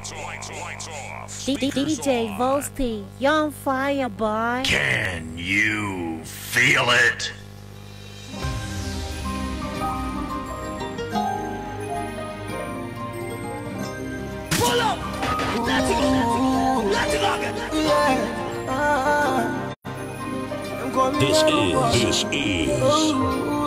D- D- DJ Volsty, you're on fire, boy. Can you feel it? Pull up! Let's go, let's go, let's go! This is, this is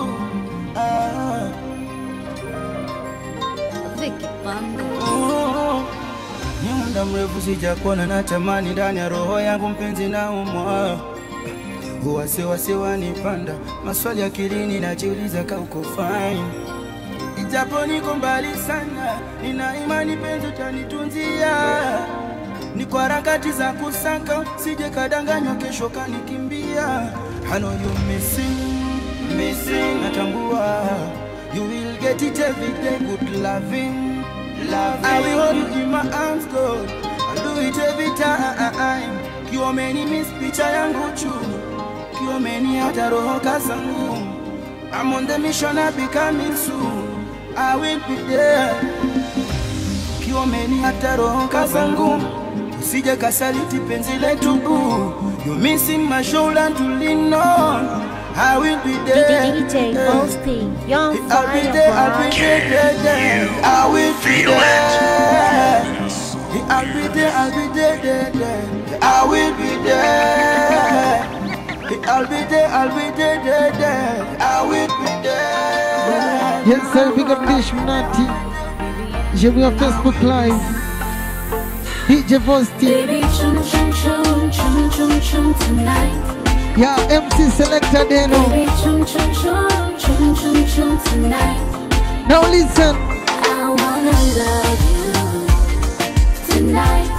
Vicky Banda. Ni muda mrefu sijakuona na tamani ndani ya roho yangu mpenzi na umwa wasiwasi wanipanda maswali akilini najiuliza ka uko fine ijapo niko mbali sana nina imani penzi utanitunzia ni kwa harakati za kusaka sije kadanganywa kesho kanikimbia I know you missing, missing natambua you will get it every day good loving, loving. I will hold you in my arms God I'll do it every time kiomeni miss picha yangu chuni kiomeni hata roho kazangu I'm on the mission I'll be coming soon I will be there kiomeni hata roho kazangu usije kasaliti penzi letu boo you missing my shoulder to lean on I will be D- there D- DJ Volsty, you're on I'll be fire, there, I'll be boy. there, there, there. I will be feel it? there. I'll be there, I'll be there, there, there. I will be there. I'll be there, I'll be there, there, there. I will be there. Yes, sir, big up Dish Nati. J'ai vu en Facebook Live. DJ Vosti. Baby, chum chum chum chum chum chum tonight. Yeah, MC Selector Deno. Baby, chum chum chum chum chum chum tonight. Now listen. I wanna love you tonight.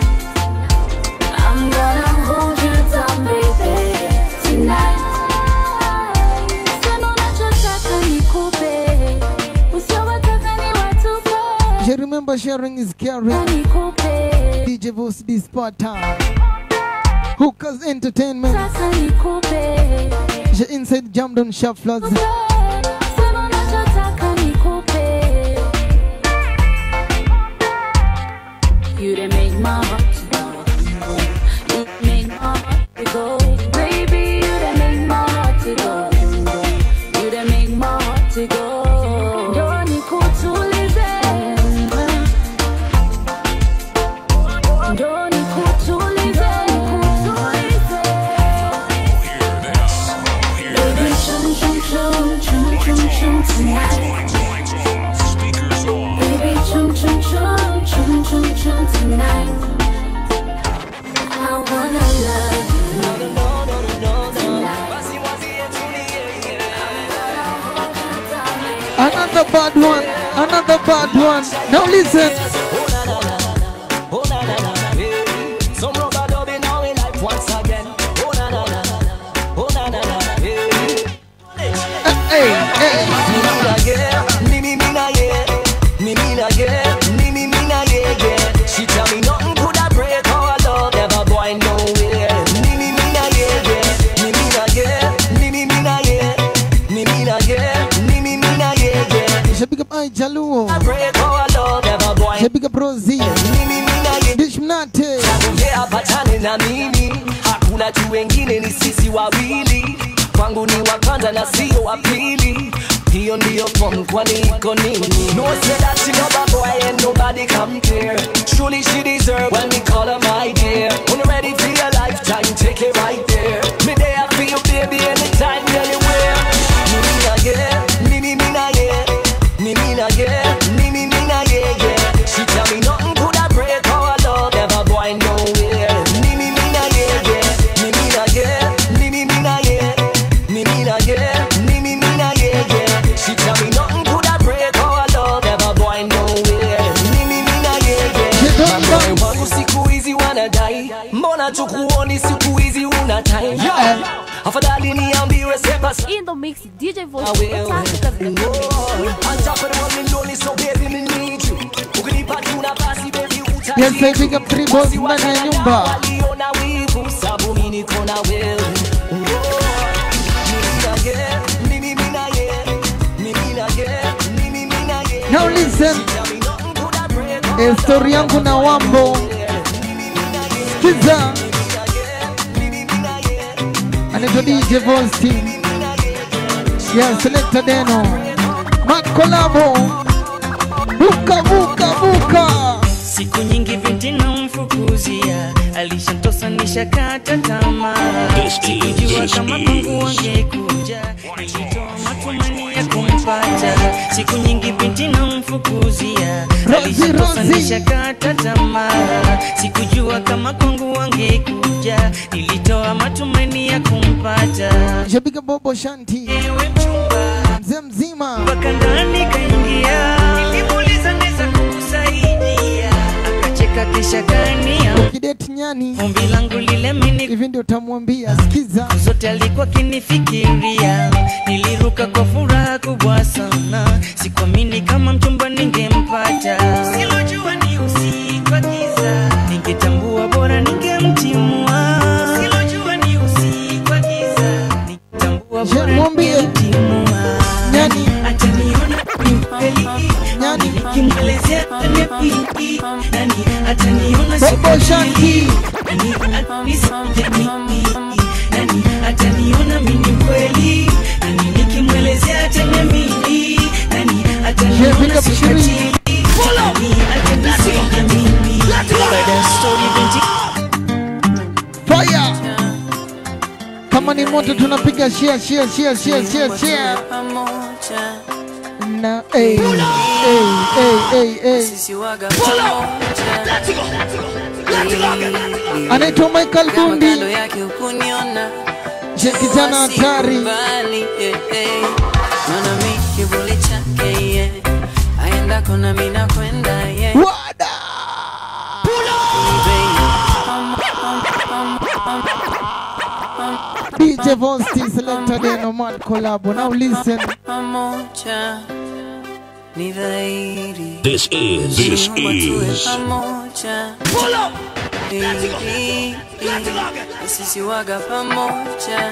I'm gonna hold you down, baby, tonight. Sema unachotaka nikupe, usiowataka niwatupe. Je remember sharing is caring. Nikupe, DJ Vosti this part time. Hookers Entertainment. sasa nikupe. Je inside Jamdon Shufflers. Sema unachotaka nikupe. You done make my heart go. You done make my heart to go. Baby, you done make my heart to go. You done make my heart to go. Ndo nikutulize. Ndo nikutulize, nikutulize. Baby, chum chum chum chum chum chum tonight. Baby, chum chum chum chum chum chum tonight. I wanna love you tonight. Another bad one. Another bad one. Now listen. Oh na na na, hey. Some rubber dubbing now in life once again. Oh na na na, oh na na na, hey. Hey, hey. Me me na yeah, me me me na yeah, me me na yeah, me me me na yeah yeah. She tell me nothing coulda break our love, never going nowhere. Me me me na yeah yeah, me me na yeah, me me me na yeah, me me na yeah, me me me na yeah yeah. Je big up I Jaluo. Break our love, never going. Je big up Rosie. Me me me na yeah. Dish Mnate. Ongea patane na mimi, hakuna tu wengine, ni sisi wawili. Kwangu ni wa kwanza na sio wa pili. Hiyo ndiyo form, kwani iko nini? No say that she love a boy and nobody compare. Truly she deserve when we call her my dear. When you're ready for your lifetime, take it right there. Me there for you, baby, anytime, anywhere. Me me na yeah, me me me na yeah, me me na yeah, me me me na yeah yeah. She tell me nothing coulda break our love, never going nowhere. Me me me na yeah yeah, me me na yeah, me me me na yeah, me me na yeah, me me me na yeah yeah. She tell me nothing coulda break our love, never going nowhere. Me me me na yeah yeah. Mambo wangu siku hizi wanadai, mbona tukuoni siku hizi una time? Afadhali niambiwe sema sa- In the mix, DJ I Volsty, will. utaki kazi na Oh, on top of the world, me lonely, so baby, me need you. Ukinipa tu nafasi, baby, utaki Yes, I big up three boys ndani ya nyumba. waliona wivu, sabu mi niko na wewe. Oh, mimi na ye, mimi, mimi na ye, mimi na ye, mimi, mimi na ye. Now listen. Tell me nothing coulda break Eh, story yangu na wambo skiza anaitwa DJ Vosti ya Selecta Deno Makolabo buka buka buka siku nyingi binti namfukuzia alishantosa nishakata tamaa This is- sikujua this kama is- kwangu wangekuja nilitoa matumani ya kumpata siku nyingi binti namfukuzia Rozi, alishantosa Rozi. nishakata tamaa sikujua kama kwangu wangekuja nilitoa matumaini ya kumpata Shabika Bobo Shanti ewe mchumba mzee mzima mpaka ndani kaingia nilimuuliza naweza kukusaidia akacheka kisha kania Kidet nyani ombi langu lile mini hivi ndio utamwambia sikiza zote alikuwa kinifikiria niliruka kwa furaha kubwa sana sikuamini kama mchumba ningempata silojua ni usiku wa giza ningetambua bora ningemtimua silojua ni usiku wa giza ningetambua Je, bora mwambie. ningemtimua nyani ataniona ni mkweli nyani nikimwelezea ataniamini nani ataniona si Bobo Shanti nani atanisamini nani ataniona mimi kweli nani nikimwelezea ataniamini nani Je, pick ataniona up si Shiri. katili nani atanisamini baada ya story binti fire kama ni moto tunapiga share share share share share share na hey, hey, hey, hey, hey. anaitwa Michael Bundi kando yake ukuniona je kijana hatari mbali eh, eh. naona mi kivuli chake yeah. aendako na mi nakwenda yeah. wada DJ Vosti selected in a mad collab now listen pamoja ni dhahiri This is, this Tuwe is pamoja Baby, sisi waga pamoja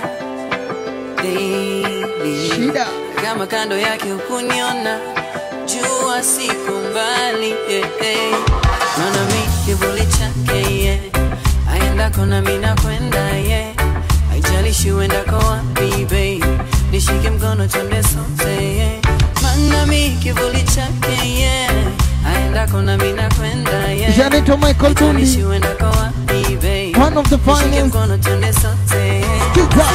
Baby, shida kama kando yake ukuniona jua siku mbali yeah, yeah. naona mi kivuli chake yeah. aendako na mi nakwenda yeah. haijalishi uendako wapi babe nishike mkono twende sote yeah. maana mi kivuli chake yeah. aendako na mi nakwenda yeah. Je, anaitwa Michael haijalishi Bundi uendako wapi babe one of the nishike finest mkono twende sote yeah. Kiza.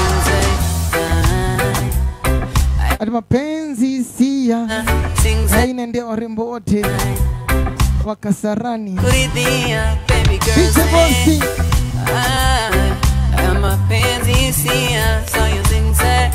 Sing, ati mapenzi sia sing, sing, haina ndia warembo wote wa Kasarani kuridhia baby girl DJ say, Vosti ah, ah, mapenzi hisia so you sing say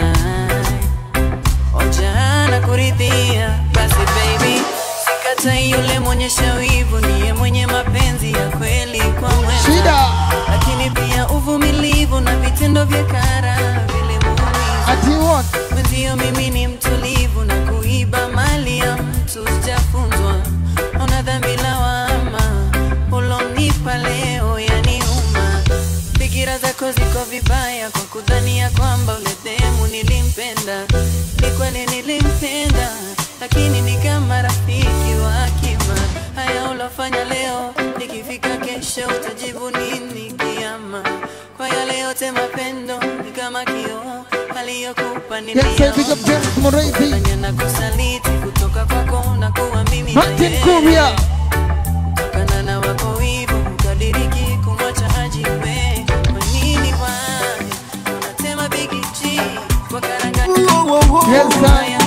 ah, ojana kuridhia basi baby sikatai yule mwenye shawivu niye mwenye mapenzi ya kweli kwa mwenza shida lakini pia uvumilivu na vitendo vya kara vilimuumiza ati what mwenzio mimi ni mtulivu na kuiba mali ya mtu sijafunzwa ona dhambi lawama ulonipa leo yaniuma fikira zako ziko vibaya kwa kudhania kwamba ule demu nilimpenda ni kweli nilimpenda lakini ni kama rafiki wa akima haya ulofanya leo nikifika kesho utajibu nini kiama kwa yale yote mapendo ni kama kioo aliyokupa yes I big up James Moreithi niliona na kusaliti kutoka kwako na kuwa mimi na Martin yeye. Kuria Kutokana na wako wivu ukadiriki kumwacha ajiwe kwa nini bwana unatema big G kwa karanga yes sir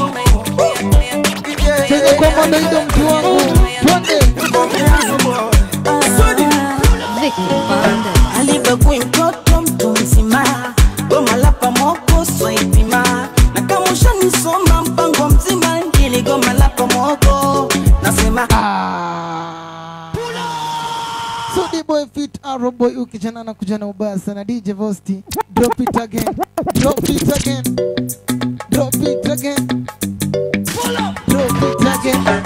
cheza kwa mandaido mtu wangu twende alibagui mtoto mtu mzima goma la pamoko swaipima na kama ushanisoma mpango mzima ili goma la pamoko nasema So the boy fit arrow boy ukijana na kujana ubaya sana DJ Vosti drop it again drop it again drop it again drop it again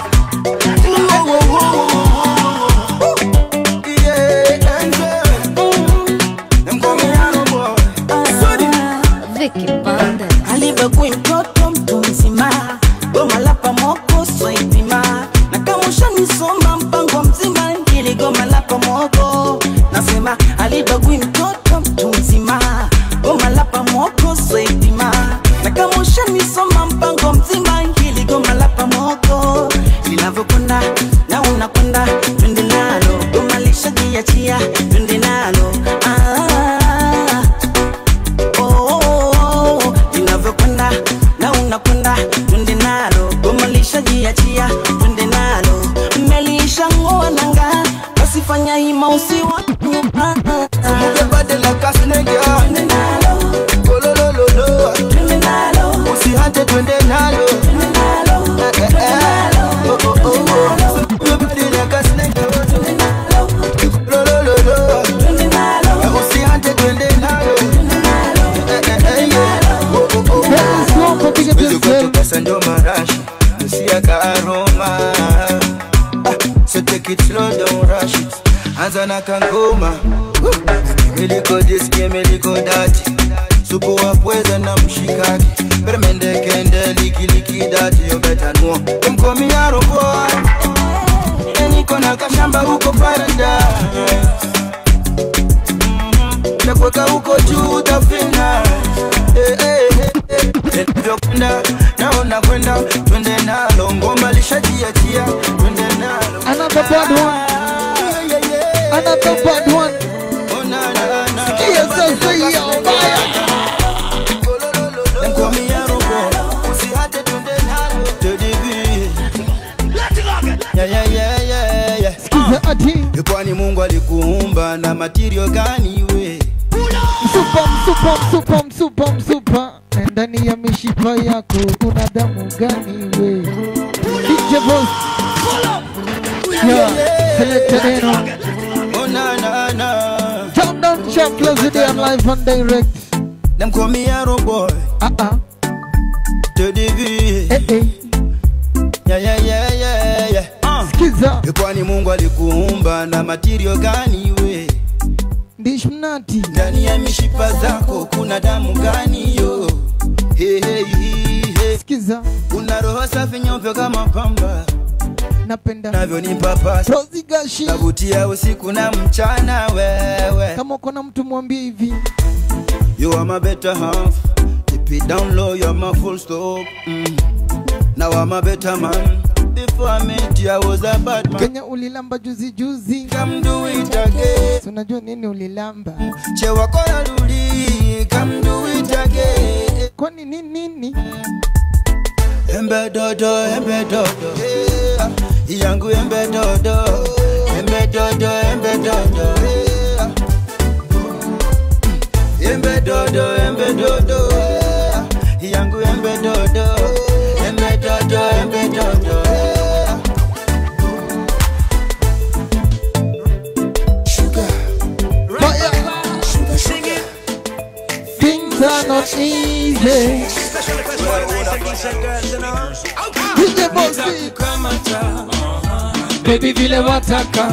Vicky Banda. alibagui mtoto mtu mzima goma la pamoko swaipima na kama ushanisoma mpango hili goma la pamoko nasema alibagui mtoto mtu mzima goma la pamoko swaitima na kama ushanisoma mpango mzima hili goma la pamoko linavyokwenda na unakwenda twende nalo goma lishajiachia twende nalo ah, oh, oh, oh, linavyokwenda na unakwenda twende nalo goma lishajiachia twende nalo mmelishangoa nanga wasifanya hima usiwa usihate twende nalo Eh, eh, eh. Oh, oh, oh, oh. Nobody like us, nigga. Lo, lo, lo, lo. Eh, usihate twende nalo Eh, eh, eh, yeah. Oh, oh, oh, oh. Siwezi kutoka ndio marashi usiaka aroma Ah, so take it slow don't rush it anza na kangoma miliko jisikie miliko dati supu wa pweza na mshikaki permende kende likiliki dati yo beta nuo mkomia roboa niko na kashamba huko paradise takweka huko juu utafina Eh, eh, eh, eh. Navyokwenda naona kwenda twende nalo ngoma lishajiachia twende nalo Another bad one. Another bad one. Sikia sasa hiyo mbaya. Mkomia robo usihate twende nalo Tedibi Yeah, yeah, yeah, yeah, yeah. Sikiza ati kwani mungu alikuumba na matirio gani we msupa msupa msupa msupa msupa na ndani ya mishipa yako kuna damu gani we DJ Boss Yeah, selected Eno Oh, na, na, na. Turn down check close the day live and direct Them call me Arrow Boy. Uh-uh. To the V. Eh, eh. Yeah, yeah, yeah, yeah, yeah. Uh. Sikiza Kwani Mungu alikuumba na matirio gani we? Ndish mnati Ndani ya mishipa zako kuna damu gani yo? Hey, hey, hey, hey. Sikiza Una roho safi nyeupe kama pamba napenda navyonipa pasi Rozi Gashi navutia usiku na mchana wewe kama uko na mtu mwambie hivi You are my better half Keep it down low, you're my full stop mm. Now I'm a better man Before I met you, I was a bad man Kenya ulilamba juzi juzi Come do it again Si unajua nini ulilamba Chewa kona luli Come do it again Kwani nini nini Embe dodo, embe dodo yeah. Yangu embe dodo Embe dodo, embe dodo yeah. Embe dodo, embe dodo yeah. Yangu embe dodo Embe dodo, embe dodo yeah. Things are not easy DJ Bossy Baby vile wataka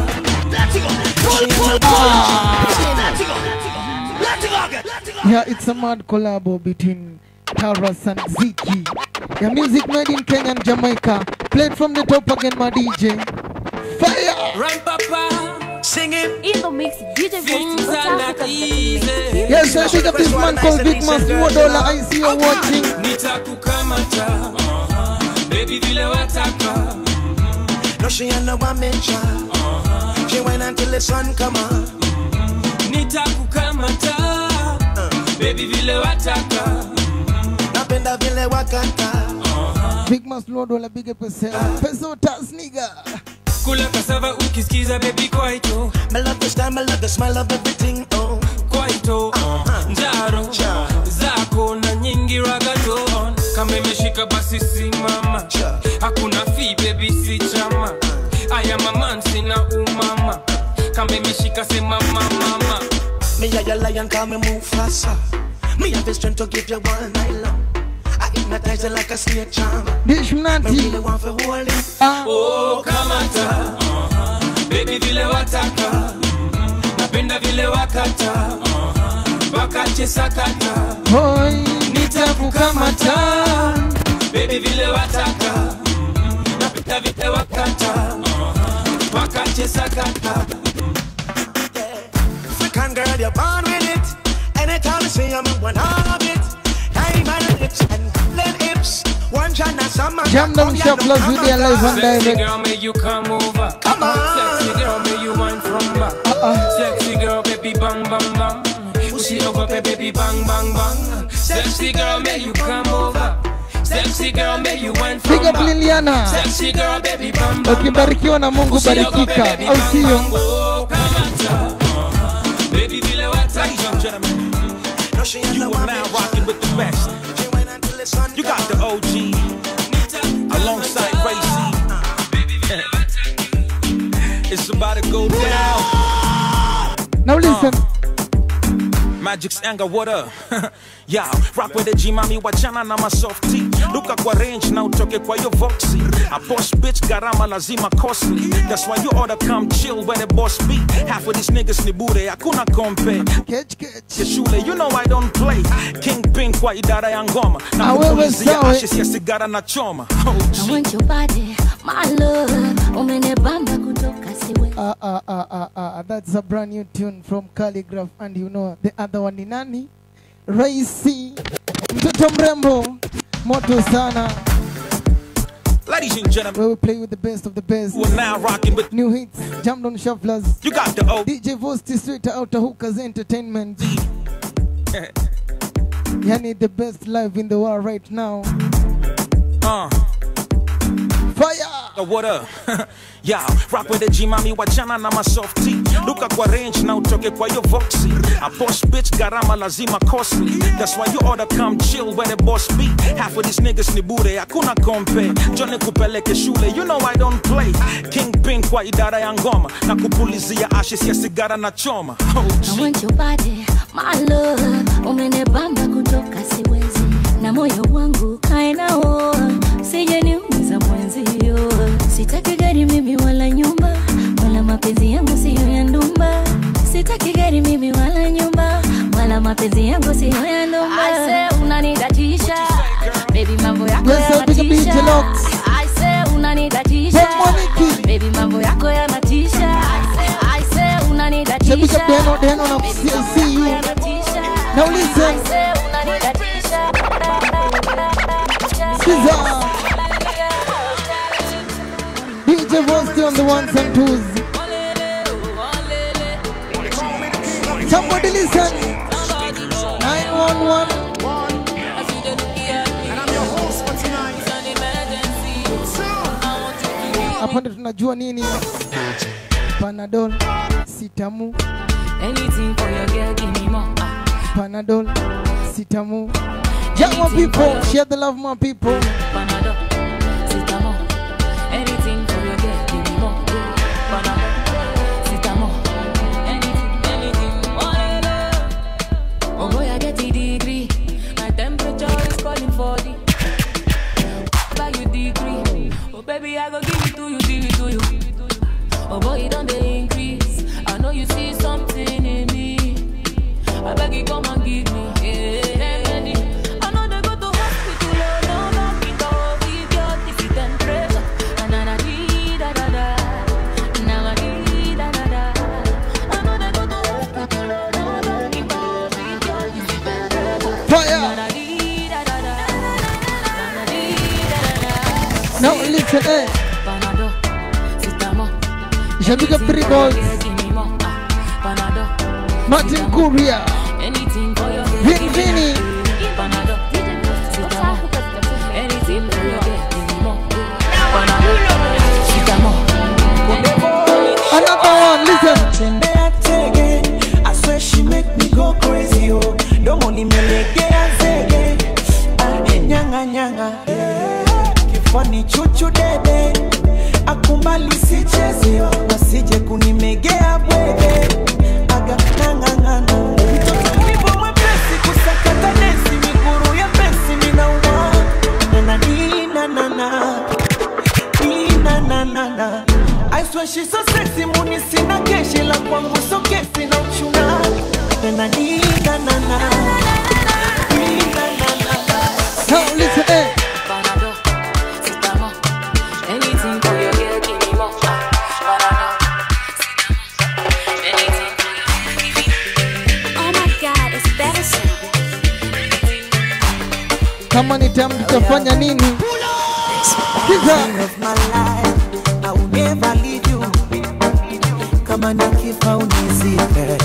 Yeah, it's a mad collabo between Taras and Ziki. Yeah, music made in Kenya and Jamaica. Played from the top again, my DJ. Fire! Run, Papa, singing. In the mix, DJ Things are not easy. Yes, I big up this man called Big Mas Modola. I see you watching. nitakukamata baby vile wataka No, she ain't no one mention. She wait until the sun come up. nitakukamata baby vile wataka Napenda vile wakata. Big Mas Modola, big up yourself. Peso tas nigga. kula kasava ukisikiza baby kwaito I love the style, I love the smell of everything. Oh, kwaito njaro zako na nyingi ragato kama imeshika basi simama hakuna fi baby si chama aya maman sina umama kama imeshika sema mama me a your lion, call me move faster. Me have the strength to give you one night long. I hypnotize you like a snake charm. Dish Me mnati. really want to hold it. oh kamata baby vile wataka napenda vile wakata wakache sakata Boy, nitakukamata baby vile wataka napenda vile wakata wakache niche sakata. African girl, you're born with it. Anytime you see I'm one of it. Hey, man, hips and leg hips. One China, some man. Jam them shop plus video live and Sexy direct. girl, may you come over. Come on. Sexy girl, may you wine from back. Uh-uh. Sexy girl, baby, bang, bang, bang. Push it over, baby, bang, bang, bang. Sexy girl, may you come over. Sexy girl, may you wine from Big up back. Liliana. Sexy girl, baby, bang, bang, Ukibarikiwa na Mungu Push it over, barikika, baby, au bang, sio? bang, oh, kamata. Uh, Baby, vile wataka. gentlemen. You are now rocking with the best. You got the OG alongside Ray C. It's about to go down. Now listen. Magic's anger, what up? yeah, rock with the G mami wachana na masofti luka kwa range na utoke kwa yo voxy a boss bitch garama lazima costly that's why you oughta come chill where the boss be half of these niggas ni bure hakuna kompe ya shule you know I don't play kingpin kwa idara ya ngoma na Ah, wewe kupulizia sawa. ashes ya sigara na choma oh, I want your body, my love. Umenibamba kutoka siwe. Uh, uh, uh, uh, uh, that's a brand new tune from Calligraph and you know the other one ni nani? Raisi, mtoto mrembo, moto sana. Ladies and gentlemen, where we play with the best of the best. We're now rocking with new hits, jammed on shufflers. You got the O. DJ Vosti straight out of Hookers Entertainment. Yani the best live in the world right now. Uh. Fire! Uh, what up? yeah, rock with the G mami wachana na masofti luka kwa range na utoke kwa yo voxy a boss bitch garama lazima costly that's why you oughta come chill where the boss be half of these niggas ni bure hakuna kompe jone kupeleke shule you know I don't play kingpin kwa idara ya ngoma na kupulizia ashes ya sigara na choma oh, I want your body, my love. Umenibamba kutoka siwezi. Na moyo wangu kae nao. Sije niumiza mwenzio. Sitaki gari mimi wala nyumba. Wala mapenzi yangu siyo ya ndumba. Sitaki gari mimi wala nyumba. Wala mapenzi yangu siyo ya ndumba. I say unanidatisha. Baby mambo yako Yes, sir, big up DJ yanatisha. Locks. I say unanidatisha. Baby mambo yako yanatisha. I say unanidatisha. Shabika Deno Deno na CICU. Now listen. Siza. DJ Vosti on the ones and twos. Somebody listen. 911. Hapa ndo tunajua nini? Panadol, sitamu. Anything for your girl, give me more. Panadol, sitamu. Yeah, my people, share the love, my people. Panadol, Citamo. Anything for your girl, give me more. Panadol, Citamo. Anything, anything, oh, oh boy, I get a degree. My temperature is calling for the. Buy you degree. Oh baby, I go give it to you, give it to you. Oh boy, it don't they increase. I know you see something in me. I beg you come and give me. Yeah. I know they go to hospital, oh no, no, it all give your defeat and pressure. Na na na dee, da da da. Na na dee, da da da. I know they go to hospital, oh no, no, it all give your defeat and pressure. Fire! Na na dee, da da da. Na na dee, da da da. Now listen, eh. Panadol, Citamo. Shabika three balls. Give me more. Panadol. Martin Kuria. Anything for your Vin Vini. Panadol. Citamo. Anything for your give me more. Panadol. Citamo. Another one, listen. Tembea tege, I swear she make me go crazy oh. Domo nimelegea zege, ah, nyanga nyanga, kifani chuchu dede, akumbali sicheze oh. wasije kunimegea bwege, aga ngangangana, mtoto mlivo mwepesi kusakata nesi, miguru ya pesi minauma, nana nina nana Ina na na na I swear she's so sexy muni sina keshi la kwangu so kesi na uchuna na nina na na Ina na na na Now listen, eh. Panadol. Citamo. Anything for your girl, give me more. Panadol. kama ni tamu tutafanya nini Kiza. of my life, I will never leave you. Kama nikifa unizike,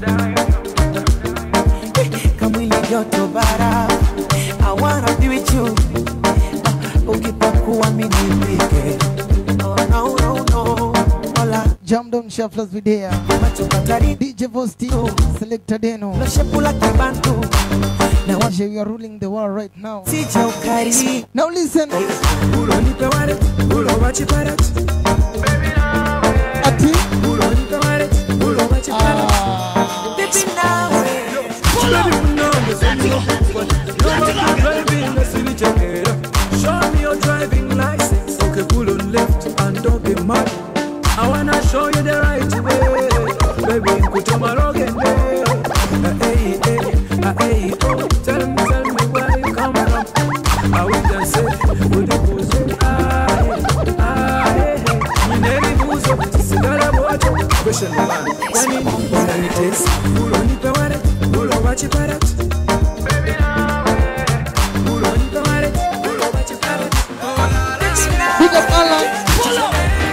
kamwili joto bara, I wanna be with you. Ukipakua mimi nipike. Oh, no, no, no. Hola. Jam down shufflers video. DJ Vosti, Selector Deno. DJ, we are ruling the world right now. Now listen. Ati. Show me your driving license. Okay, pull on left and don't get mad. I wanna show you the right way. Baby, put on my rock and day. Hey, hey, hey, oh. Tell me, tell me where you come from. I will just say, would you pose? Ah, ah, hey, hey. Mi neri buzo, sigara bocho. Question one. Kwani, unanitesa? Ulo nipe waret, ulo wachi parat. Ulo nipe waret, ulo wachi parat. Big up Alan.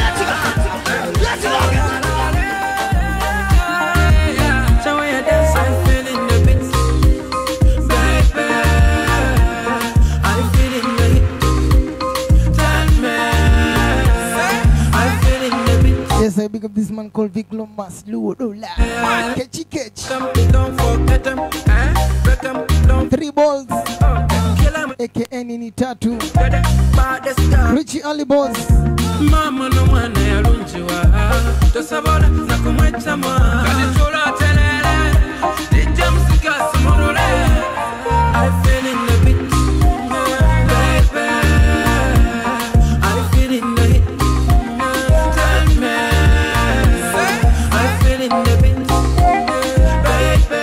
Yes, I big up this man called Vic Lomas Luodola. Catchy catch. Three balls. AKA Nini Tatu. Richie Ali Boss. mama n'omwana yalungiwa tosobola nakumwetamu kalitula terere lijja musigasi mulule I feel in the beat, baby. I feel in the hit, tell me. I feel in the beat, baby.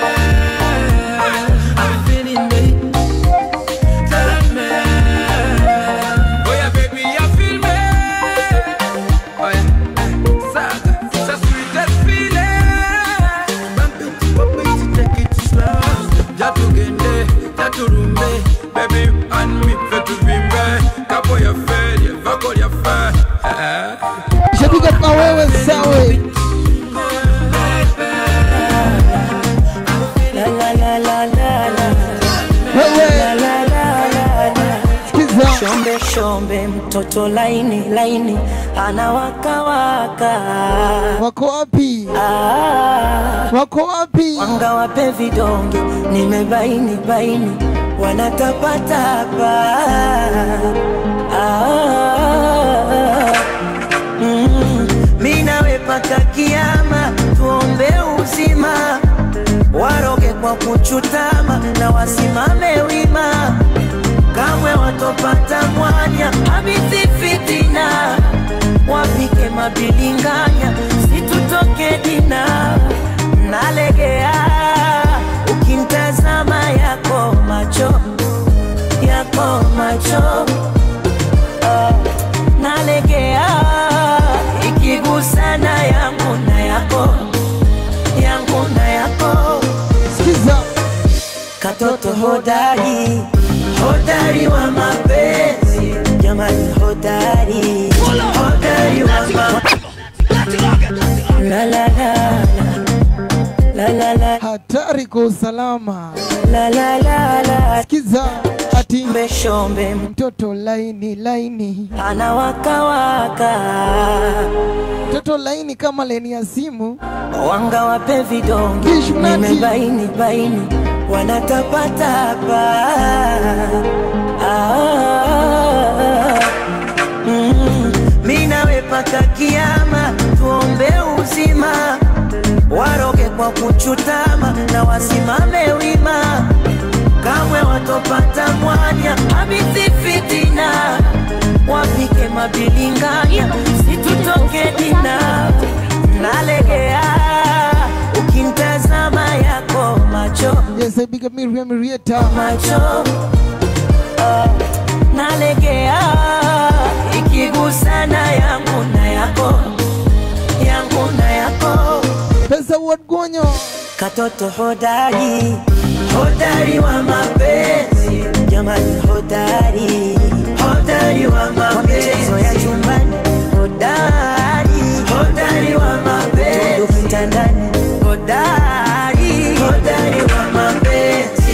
I feel in the hit, tell me. Oh yeah, baby, I feel me. Oh yeah, eh, saga, it's a sweetest feeling. Bump it, bump it, take it slow. Jatugende, jaturumbe, baby, and me fetuvimbe. Kapo ya fe, ya vako ya fe. Eh. Shapiga kwa wewe sawe. La la la la la la. Wewe. La la la la la. Sikiza. Shombe shombe mtoto laini laini anawaka waka. Wako wapi? Ah. Wako wapi? Wanga wape vidonge nimebaini baini wanatapatapa. Ah. Mm. Mi nawe paka kiama tuombe uzima waroge kwa kuchutama na wasimame wima kamwe watopata mwanya habithi fitina wapike mabilinganya situtoke dina nalegea ukimtazama yako macho yako macho Ah, nalegea ikigusana yangu na yako yangu na yako Sikiza. katoto hodari hodari wa mapenzi jamani hodari hodari wa mapenzi la la la la la la Hatari kwa usalama. la la la la Sikiza. Ati mbeshombe mtoto laini laini. anawakawaka Mtoto laini kama leni ya simu. wanga wape vidonge Kishmati. nimebaini baini wanatapatapa ah, mm, mi nawe paka kiama tuombe uzima waroge kwa kuchutama na wasimame wima kamwe watopata mwanya habithi fitina wapike mabilinganya situtoke dina nalegea ukimtazama yako macho Yes, I big up Miriam Rieta. macho ah, nalegea ikigusana yangu na yako yangu na yako Pesa Wadgonyo. katoto hodari hodari wa mapenzi jamani hodari hodari wa mapenzi ya chumbani hodari hodari wa mapenzi kitandani hodari hodari wa mapenzi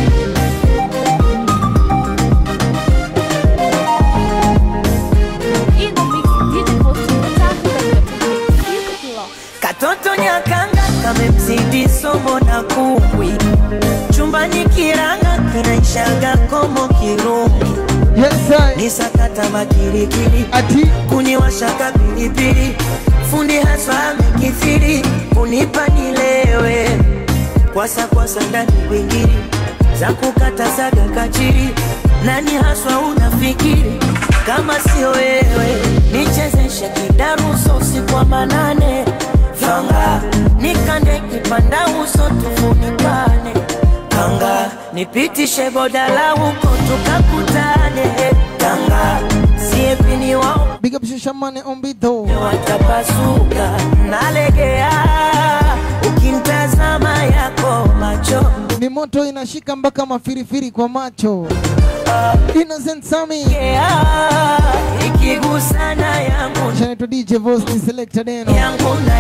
katoto nyakanga kamemzidi somo na kumbwi chumbani kiranga kinaishaga komo kirumi ni sakata makirikiri kuniwashaka pilipili fundi haswa amekithiri kunipa nilewe kwasa kwasa ndani wingiri za kukata saga kachiri nani haswa unafikiri kama sio wewe nichezeshe kidaruso usiku wa manane fanga nikande kipanda uso tufunikane kanga nipitishe bodala huko tukakutane kanga siepini wao Big up Shishamane Ombito. watapasuka nalegea ukimtazama yako macho Ni moto inashika mpaka mafirifiri kwa macho. Innocent Sami. ikigusana yangu Chanaitwa DJ Vosti Selector Deno. yangu na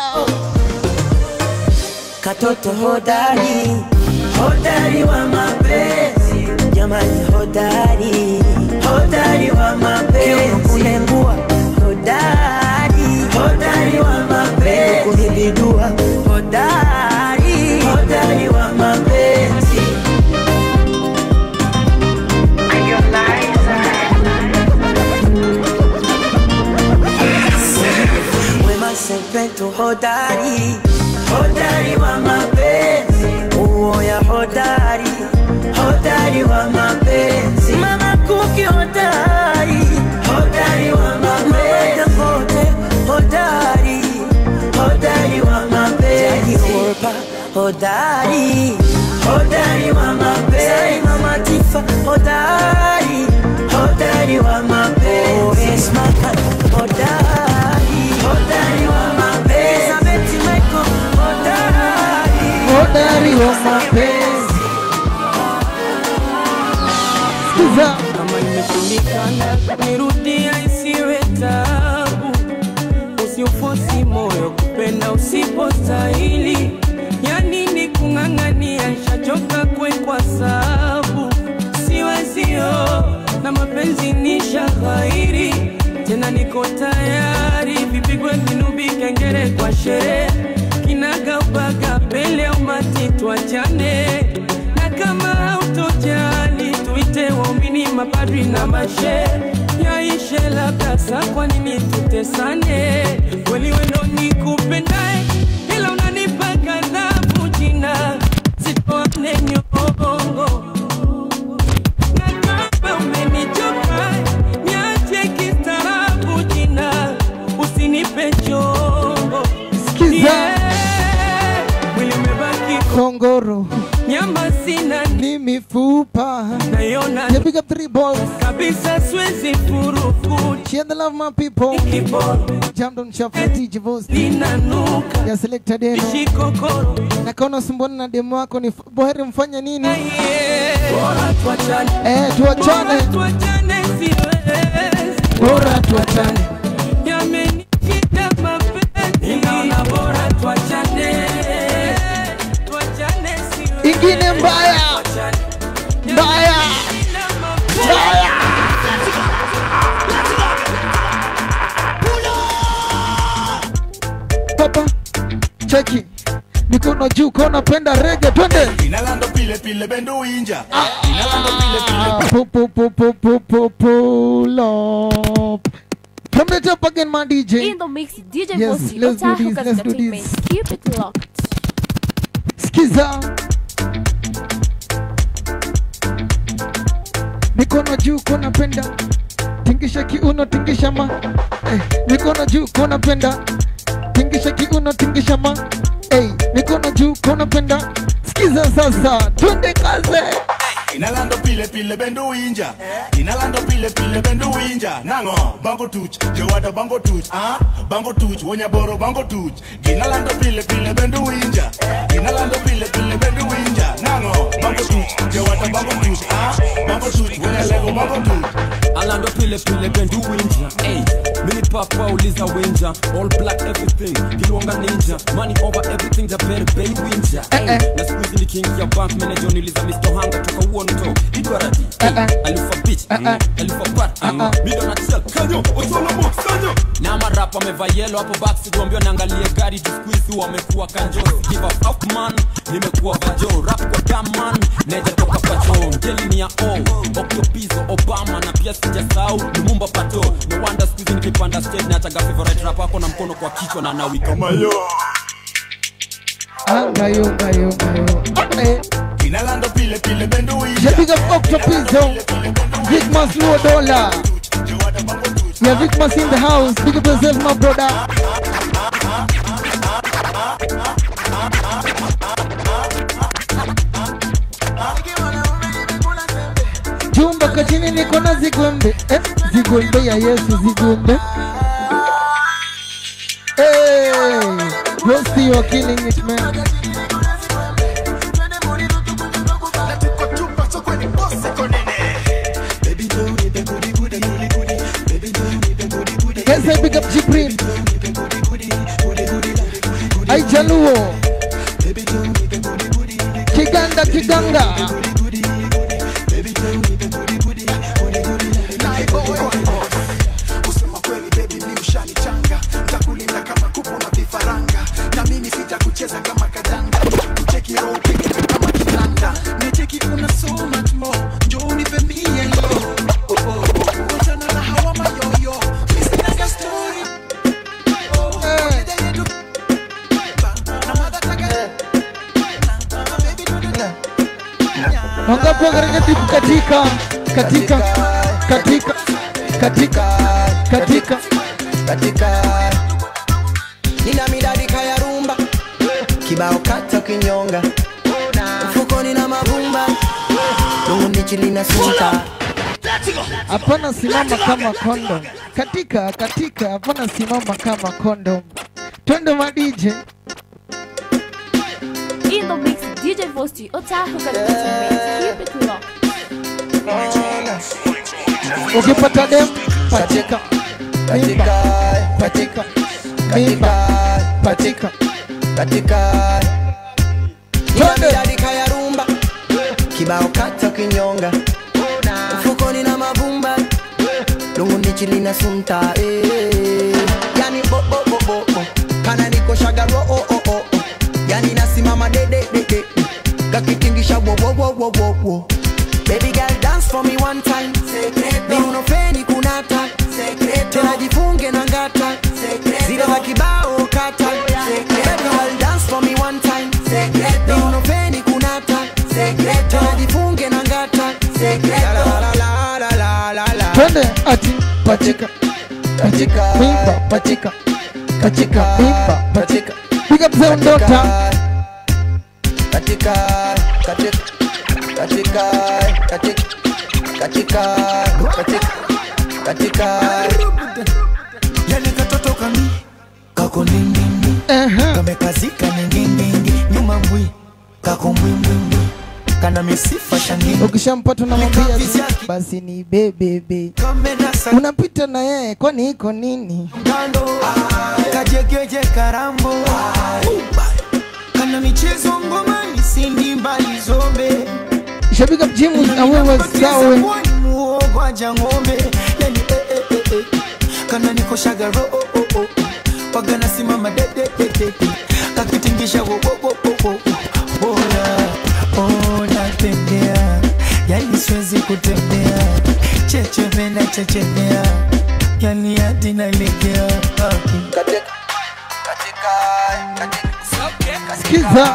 katoto hodari hodari wa mapenzi jamani hodari hodari wa mapenzi kulengua hodari hodari wa mapenzi kunibidua hodari hodari wa mapenzi Wema Sepetu hodari hodari wa mapenzi uoya hodari hodari wa mapenzi mama kuki hodari hodari wa mapenzi Dangote hodari hodari wa mapenzi Orpa hodari hodari wa mapenzi mama Tifa hodari hodari wa mapenzi Esma Khan hodari hodari wa mapenzi Elizabeth Michael hodari Hodari wa mapenzi. Sikiza. kama imeshindikana nirudia isiwe tabu usiufosi moyo kupenda usipostahili yani ni kung'ang'ania shachoka kwekwa sabu siwezio na mapenzi ni shahairi tena niko tayari vipigwe vinubi kengere kwa sherehe kinagaubaga mbele ya umati twachane na kama hautojali tuite waumini mapadri na mashe yaishe labda sa kwa nini tutesane kweli wendo ni kupendae ila unanipa kadhabu jina sitoane nyongo na kama umenichoka niache kistaarabu jina usinipe chongo Sikiza. mwili umebaki Kongoro. nyama sina Ni mifupa. naiona Yeah, big up three balls. kabisa siwezi furukuti Share the love, my people. Jam down shuffle DJ Vosti. linanuka Ya Selector Deno. ishikokoro Na kaona sumbwana na demo wako ni boheri mfanye nini? bora tuachane Eh, tuachane. tuachane siwezi Bora tuachane. yamenikita mapenzi naona bora tuachane tuachane siwezi Ingine mbaya. Mbaya. Mbaya. Papa, cheki. Mikono juu kona penda rege twende. Inalando pile pile bendo winja. Inalando pile pile. Pull, pull, pull, pull, pull, pull, pull up. From the top again, my DJ. In the mix, DJ Yes, Bossy, let's do Otaku this, let's do Entertainment. this. Keep it locked. Skiza. Mikono juu kona penda. Tingisha kiuno, tingisha ma. Eh, mikono juu kona penda. Tingisha kiuno, tingisha ma. Hey, mikono juu kona penda. Skiza sasa, twende kaze. Inalando pile pile bendo winja. Inalando pile pile bendo winja. Nango bango tuch. Jowada bango tuch. Ah, bango tuch. Wonya boro bango tuch. Inalando pile pile bendo winja. Inalando pile pile bendo winja. Nango bango tuch. Jowada bango tuch. Ah, bango pile pile bendu winja hey, mini papa uliza winja all black everything kilonga ninja money over everything the better bay winja hey, na siku hizi ni king ya bank manager niliza Mr. Hanga toka uonto idwaradi hey, alifa bitch alifa pat mido na chel kanyo otolo mo sanyo na marapa amevaa yellow hapo back sikuambiwa naangalie gari jisqueeze wamekuwa kanjosi give a fuck man nimekuwa vajo rap kwa dam man neja toka pacho ngeli ni ya o okyo pizo obama na pia sijasahau lumumba pato no wonder siku hizi nikipanda stage na achaga favorite rap wako na mkono kwa kichwa na nawi kama yo Ngayo, ngayo, ngayo. Eh. Inalando pile pile bendo Yeah, big up Octopizzo. Big Mas Luo Dollar. Yeah, Big Mas in the house. Big up yourself, my brother. Jumba kachini niko na zigwembe eh, zigwembe ya Yesu zigwembe Hey, Rusty, you are killing it, man. Yes, I big up Jibrin. Ai Jaluo. Kiganda, Kiganga. kusema kweli baby mi ushanichanga ntakulinda kama kuku na vifaranga na mimi sitakucheza kama kadanga kucheki roho peke kama kinanda necheki una so much more njo unipe mie yo Oh, oh, oh. Kuachana na hawa mayoyo mi sinaga story Oh, dada yetu na madataka Wangapi katika timu katika katika katika katika katika katika nina midadika ya rumba kibao kata kinyonga mfukoni na mavumba lungundichilina sunta hapana simama kama kondom katika katika hapana simama kama kondom twende madije In the mix, DJ Vosti, Otahu Keep it locked. ukipata dem patika mimba patika mimba patika katika nina midadika ya rumba kibao kata kinyonga mfukoni na mavumba lungundichilina sunta eh. yani bo, bo, bo, bo, bo. kana niko shagaro oh, oh, oh, oh. yani nasimama dededede gakitingisha wo, wo, wo, wo, wo, wo. Baby girl dance for me one time miunofeni kunata tena jifunge na ngata zile za kibao kata Baby girl dance for me one time miunofeni kunata tena jifunge na ngata La, la, la, la, la, la, la, la. twende ati patika patika mimba patika katika mimba patika piga mzee ndota katika katika katika katika katika katika katika yale katoto kami kako nindindi kamekazika ningingingi nyuma mbwi kako mbwimbwimbwi kana misifa shangini ukishampata unamwambia tu, basi ni bebebe unapita na yeye kwani iko nini kajegeje karambo kana michezo ngomani sindi mbali zombe shabika mjimu na wewe sawe muogwaja ng'ombe yani eh, eh, eh, eh. kana niko shagaro oh, oh, oh. wagana simama dededede kakitingisha wo, wo, wo, wo, wo. bora oh, natembea yani siwezi kutembea chechemena chechemea yani hadi nalegea sikiza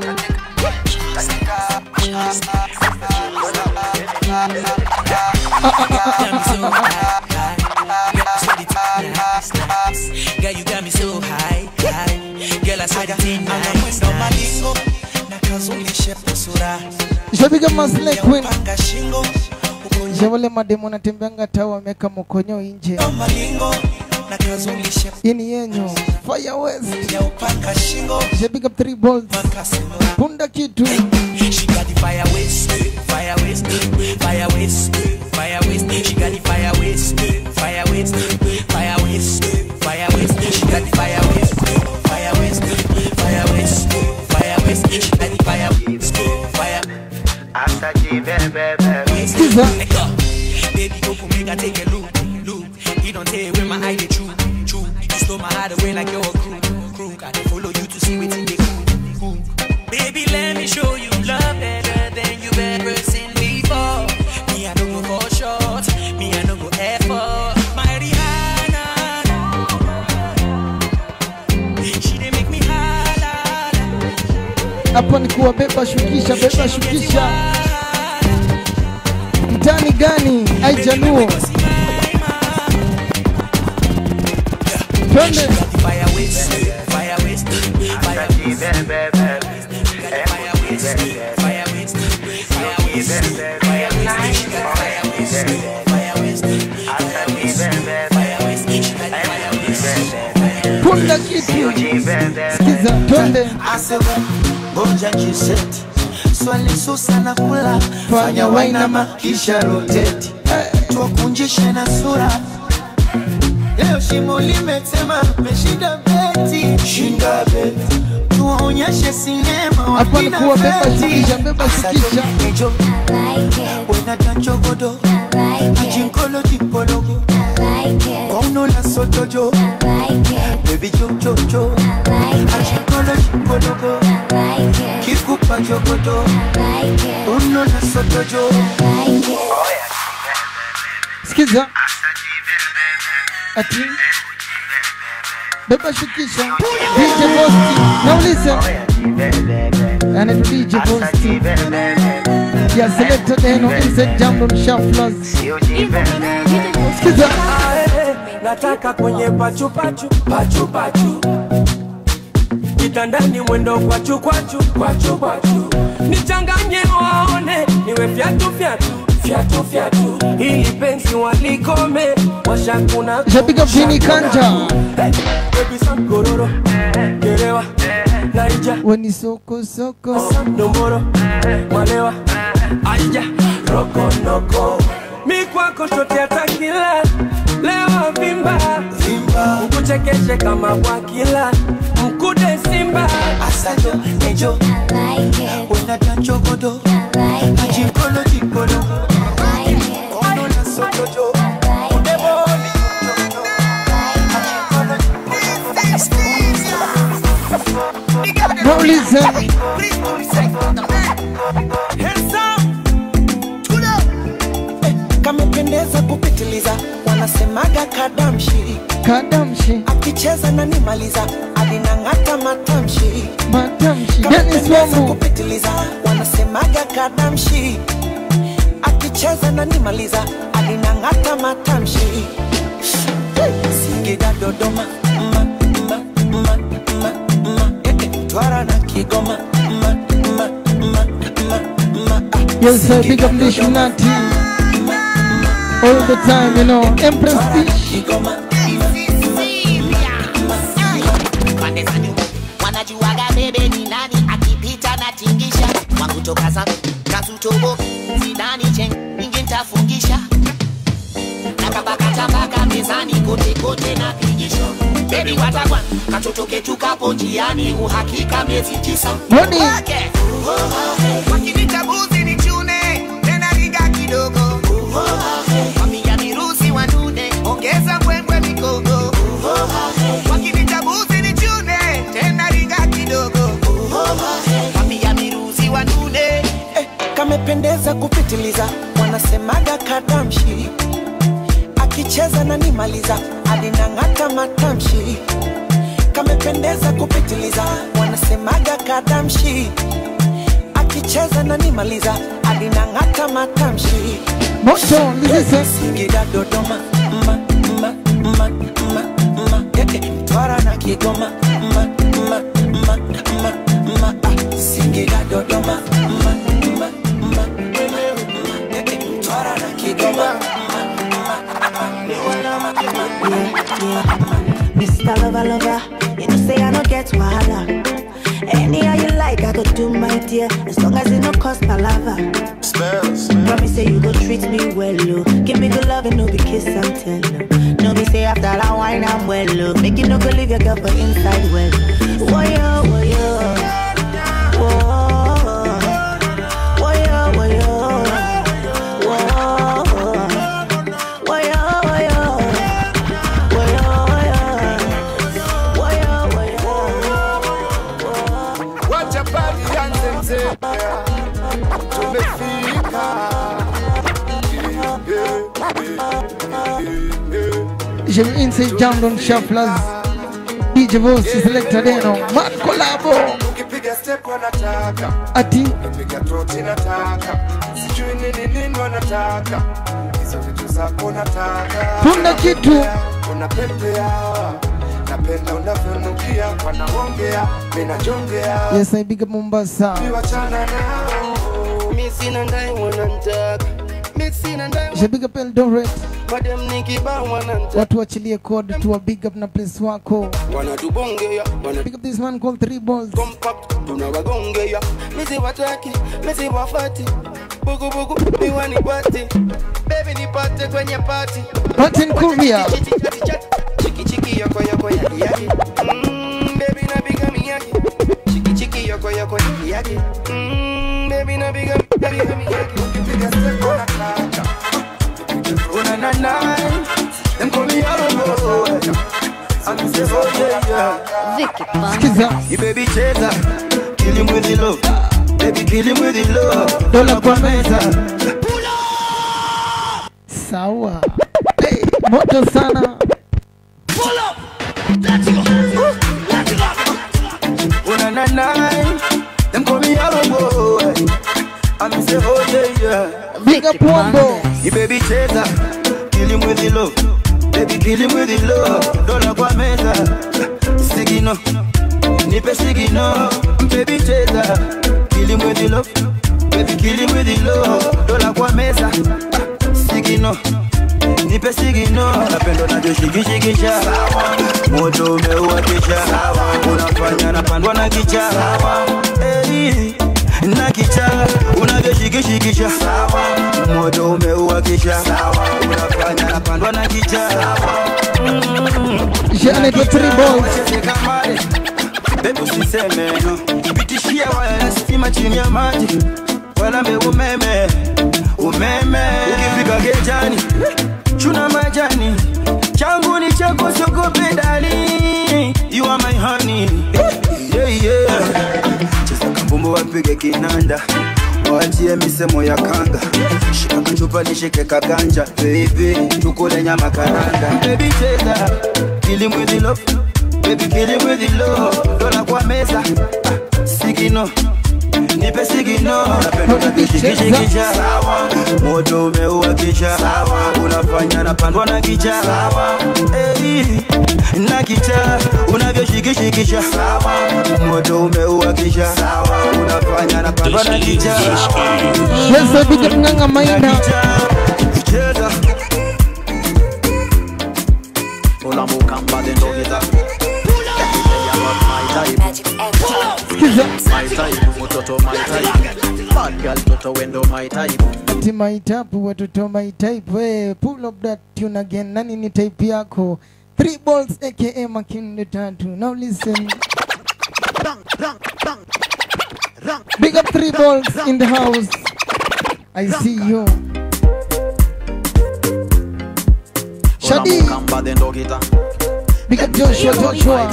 Girl, you got me so high, high. Girl, I saw the thing nice, nice. nakazulishe pusura shabika masle queen panga shingo shavale mademu natembeanga tao wameka mokonyo nje malingo nakazulishe ini yenyu fire west ya upanga shingo shabika three balls punda kitu She got the fire waste, fire waste, fire waste, fire waste. She got the fire waste, Skiza. Baby, go for make I take a look, look. You don't tell where my eye they true, true. You stole my heart away like you're a crew, crew. I dey follow you to see what in the cool, cool. Baby, let me show you love better than you've ever seen before. Me, I don't go for short. Me, I don't go effort. My Rihanna, she dey make me holla. Hapo ni kuwabeba shukisha, beba shukisha. Mtani gani? Aijanuo. Twende. Fire waste, fire waste, fire waste, fire waste, fire waste, fire waste, fire waste, fire waste, fire waste, fire waste, fire waste. Punda kitu. Skiza, twende. Asema ngoja jiseti swali susa na kula fanya wainama kisha roteti tuwakunjishe na sura leo shimo limetema meshinda beti shinda beti tuwaonyeshe sinema Hapo ni kuwabeba shukisha, beba shukisha. ejo wenatanchogodo ajinkolo jipologo kauno la sotojo bebi jojojo ajinkolo jipologo kikupa jogodo uno la sotojo Skiza. Ati. Beba shukisha. DJ Bosti. Nauliza. Anaitwa DJ Bosti. Ya selected eno inside jambo mshaflas. Skiza. Ae, nataka kwenye pachupachu pachupachu kitandani mwendo kwachu kwachu kwachu kwachu nichanganye waone niwe fyatu fyatu fyatu fyatu ili penzi walikome washakuna Shabika Vini Kanja. gororo gerewa naija Weni soko soko. nomboro mwalewa aija rokonoko mi kwako shote atakila lewa vimba ukuchekeshe kama bwakila mkude simba asajo ejo wenatanchogodo ajinkolo jipologo uno la sotojo udeboni Nauliza. kamependeza kupitiliza wanasemaga kadamshi Kadamshi. akicheza na nimaliza alinang'ata matamshi Matamshi. Dennis kamependeza Wambu. kupitiliza wanasemaga kadamshi akicheza na nimaliza alinang'ata matamshi singida dodoma ma, ma, ma, ma, ma, eh, eh, twara na kigoma ma, ma, ma, ma, ma, ah, Yes, sir. Big up Dishunati. All the time, you know. Empress Dish. pande za nyuma wanajuaga bebe ni nani akipita na tingisha wangu toka zangu kasutobo zidani cheng ingi ntafungisha nakapakatabaka mezani kote kote na pigisho bebi watagwan katoto ketu kapo njiani uhakika miezi tisa Money. Wake. wakinitabuzi ni chune tena riga kidogo wamia mirusi wanune ongeza mbwembwe mikogo wakinitabuzi ni chune tena riga kidogo wamia mirusi wanune eh, kamependeza kupitiliza wanasemaga kadamshi akicheza na nimaliza alinang'ata matamshi kamependeza kupitiliza wanasemaga kadamshi akicheza na nimaliza alinang'ata matamshi Moto, listen. singida dodoma ma, ma, ma, ma, ma, eh, eh, mtwara na kigoma ma, ma, ma, ma, ma, ah, singida dodoma ma, ma, ma, ma, eh, eh, mtwara na kigoma Mr. Lover, lover, you know say I don't get wahala. Anyhow you like, I go do my dear, as long as it no cost palava. Promise say you go treat me well, oh. Give me good love and no be kiss and tell. oh. No be say after that wine I'm well, oh. Make you no go leave your girl for inside well. Whoa yo, whoa yo, whoa, whoa yo, whoa yo, whoa. tumefika tumefika J'ai mis Inside Jam Don Shufflers DJ Voice Selector Deno Man Collabo ukipiga step wanataka Ati ukipiga troti nataka sijui nini nini wanataka hizo vitu zako nataka Tunda kitu. unapepea napenda unavyonukia wanaongea minajongea Yes I big up Mombasa wachana nao mi sina ndai wanantaka mi sina ndai J'ai big up Eldoret madem nikibaa wanantaka Watu wachilie code tuwa big up na place wako wanatubongea wana Big up this man called Three Balls tunawagongea misi wataki misi wafati bugubugu miwani pati bebi nipate kwenye pati Martin Kuria chiki chiki yoko yoko yaki yaki mm, baby napiga miyaki chiki chiki yoko yoko yaki yaki mm, baby napiga napiga miyaki ukipiga step unataka una na na them call me Arrow I'm say oh yeah yeah Vicky Skiza You baby cheza kill him with the love baby kill him with the love Dola kwa meza Sawa hey, Moto sana una na na them call me Arrow I'm say oh yeah yeah Big up Wombo You baby cheza kill him with the love baby kill him with the love dola kwa meza sigino nipe sigino baby cheza kill him with the love baby kill him with the love dola kwa meza sigino nipe sigino napendo najoshikishikisha moto umeuakisha unafanya napandwa na kicha Hey, na kicha unavyoshikishikisha moto umeuakisha unafanya napandwa na kicha Janet Three Balls Baby usiseme no pitishia waya ya stima chini ya maji walambe umeme umeme ukifika gejani chuna majani changu ni chako sogope dali you are my honey yeah, yeah. cheza kambumbu wapige kinanda wachie misemo ya kanga shika kachupa nishike kaganja baby tukule nyama karanga baby cheza kill him with the love baby kill him with the love dola kwa meza ah, sigino nipe sigino napenda unavyoshikishikisha moto umeuakisha unafanya napandwa na kicha Hey, na kicha unavyoshikishikisha moto umeuakisha unafanya napandwa na kicha Yes I big up Nganga Maina Cheza Ulamukamba then don't get up. Skiza My type, mtoto my type. Bad girl, toto wendo my type. Ati my type watoto my type we pull up that tune again nani ni type yako Three Balls aka Makinde Tatu now listen Big up Three Balls in the house I see you Shadi Ulamukamba then don't get up. Big up Joshua Joshua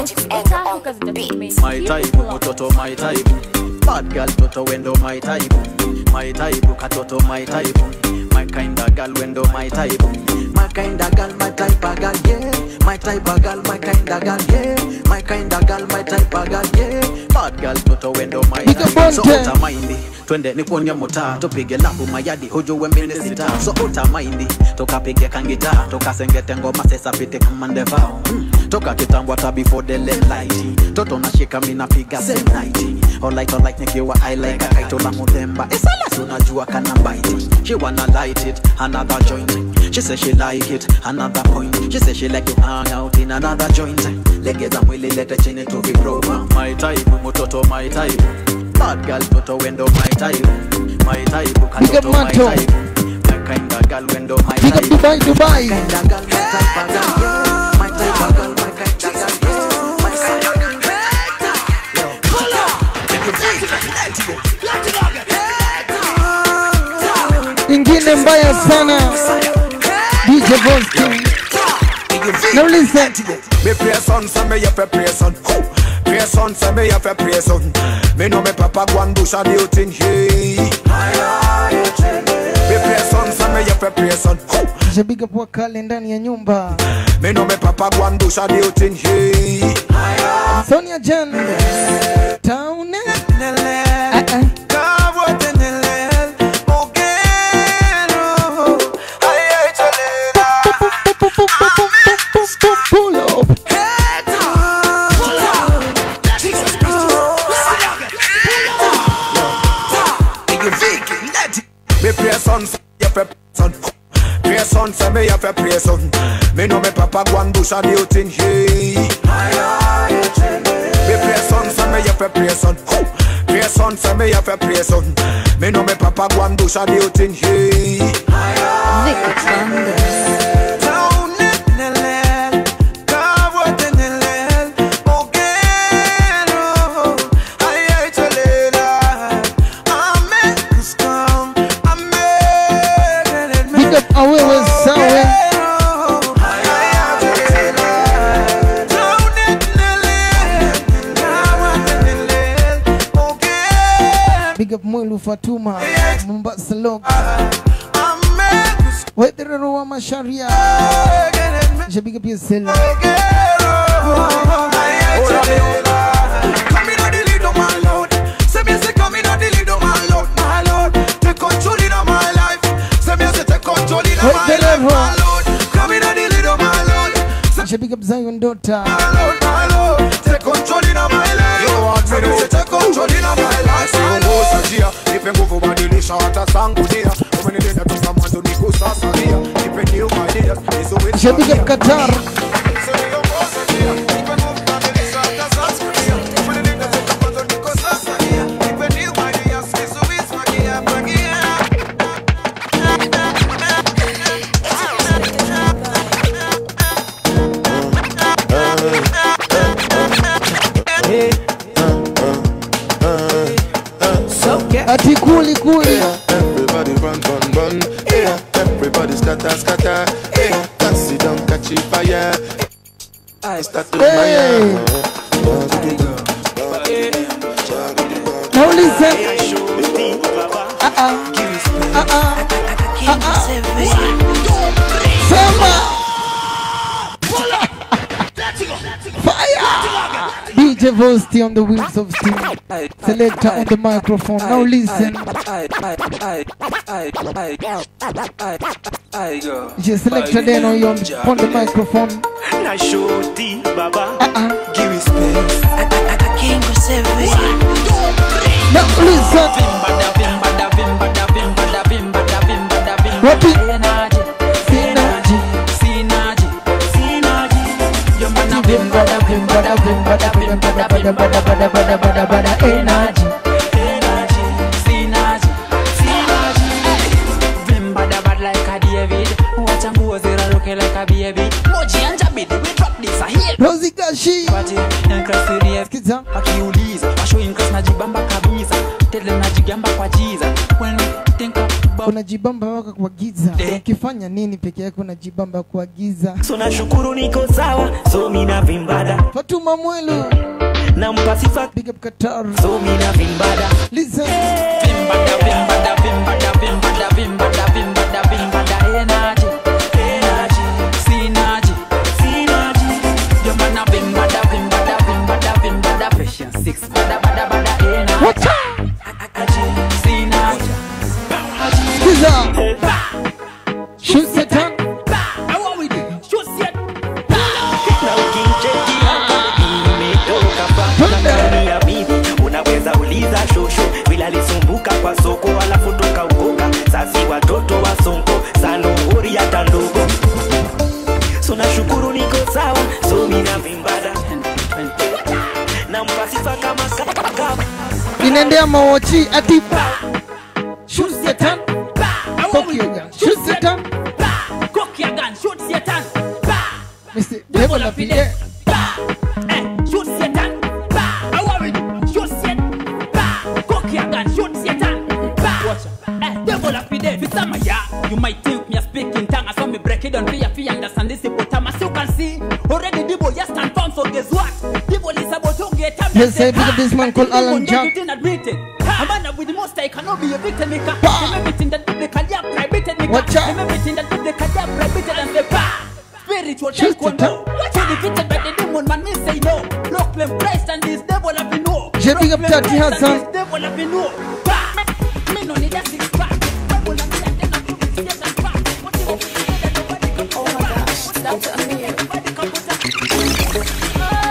My type, mtoto my type. Bad girl, toto wendo my type. My type, katoto my type. My kind of girl, wendo my type. My kind of girl, my type of girl, yeah. My type of girl, my kind of girl, yeah. My kind of girl, my type of girl, yeah. Bad girl, toto wendo my type. So utamaindi, twende nikuonye mutaa, tupige labu mayadi, hujue mimi sita. So utamaindi, tukapige kangita, tukasengete ngoma sesa pite kama ndevao. Mm. Toka kitambo hata before the late light. Toto nashika mimi napiga same night. Alright, alright, nikiwa I like a kaito la muthemba. Isala unajua kana bite. She wanna light it, another joint. She say she like it, another point. She say she like to hang out in another joint. Legeza mwili lete chini to vibroma. My type, mutoto my type. Bad girl, toto wendo my type. My type, Big up katoto my Mato. type. My kind of girl wendo my Big up type. Dubai Dubai My kind of girl, my type of girl, yeah. My type of girl, my kind of girl, yeah. My kind of girl. ingine mbaya sana DJ Voski now listen Me pray son, so me you fi pray son. Who? Pray pray son, say me have to pray son. Me know me papa go and do some new thing, hey. Me pray son, say me have to pray son. Shabiga kwa kale ndani ya nyumba. Me know me papa go and do some new thing, hey. Sonia Jen. Town. Pull up. Me pray son, say me have to pray son. Pray son, say me have to pray son. Me know me papa go and do some new thing, hey. Me pray son, say me have to pray son. Pray son, say me have to pray son. Me know me papa go and do some new thing, hey. Big up awewe sawe. Big up Mwilu Fatuma Mombasa Log Wetherero wa Masharia Je big up yourself Je big up Zion Dota Nipe nguvu badilisha hata sangu dia umenileta toka mwanzo nikusasalia nipe new ideas nizuie Je big up Qatar Ati kuli kuli Everybody run, run, run. Yeah, everybody scatter, scatter. Yeah, can't sit down, catch it fire. I start to Hey. Now listen Uh-uh. Uh-uh. Uh-uh. Sema Fire DJ Vosti on the wheels of steel Selector on the microphone Now listen Je selector then on, on, on the microphone Na shoti baba Give me space King Now listen Wapi Sinaji Vimbada vimbada vimbada vimbada bada bada bada bada bada bada energy Vimbada bad like a David Wacha nguo ziraruke like a baby Moji anja bidi we drop this a hit Rosie Gashi Pati increase serious Skiza Wakiuliza Washo increase najibamba kabisa Tele najigamba kwa jiza When we think about unajibamba waka kwa giza ukifanya nini peke yake unajibamba kwa giza So nashukuru niko sawa So mina vimbada Fatuma Mwelu Nampa sifa Big up Qatar So mina vimbada Listen Vimbada vimbada vimbada vimbada vimbada vimbada vimbada energy Energy Synergy Synergy Yo mana vimbada vimbada vimbada vimbada Patience six bada bada bada energy Synergy Skiza Shoot Satan I want with it Shoot Satan Na ukincheki hapa nimetoka pa ndani ya mimi unaweza uliza shosho vile alisumbuka kwa soko alafu toka ukoka sasi watoto wa sonko sanunguri hata ndogo so nashukuru niko sawa so mina vimbada nampa sifa kama kaka inaendea mawochi ati Shoot Satan Cock your gun Shoot Satan Cock your gun Shoot Satan Mr. Devil of the Air Shoot Satan I worry Shoot Satan Cock your gun Shoot Satan Watch out Eh, Devil up there Visama ya You might think me a speaking tongue I saw me break it down for you Fi understand this hippopotamus You can see Already the boy just stand firm So guess what The boy is about to get a Yes, I pick up this man called Alan Jack. Everything admitted. A man with the most I cannot be a victim maker. Them everything that they can yeah, prohibited maker. Watch out. Them everything that they can yeah, prohibited and say bah. Spiritual taekwondo. So defeated by the demon man, me say no. Look them Christ and this devil have been no. J big up Look them Tati Christ and Hassan. This devil have been no. Bah. Me no need a six pack. Devil and me and them a do this, yes, and back. What you want me to say that nobody can- Oh my gosh, that's amazing. Nobody can put a-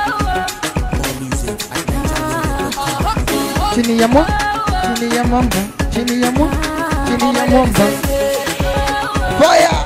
chini ya mwa chini ya mwamba chini ya mwa chini ya mwamba fire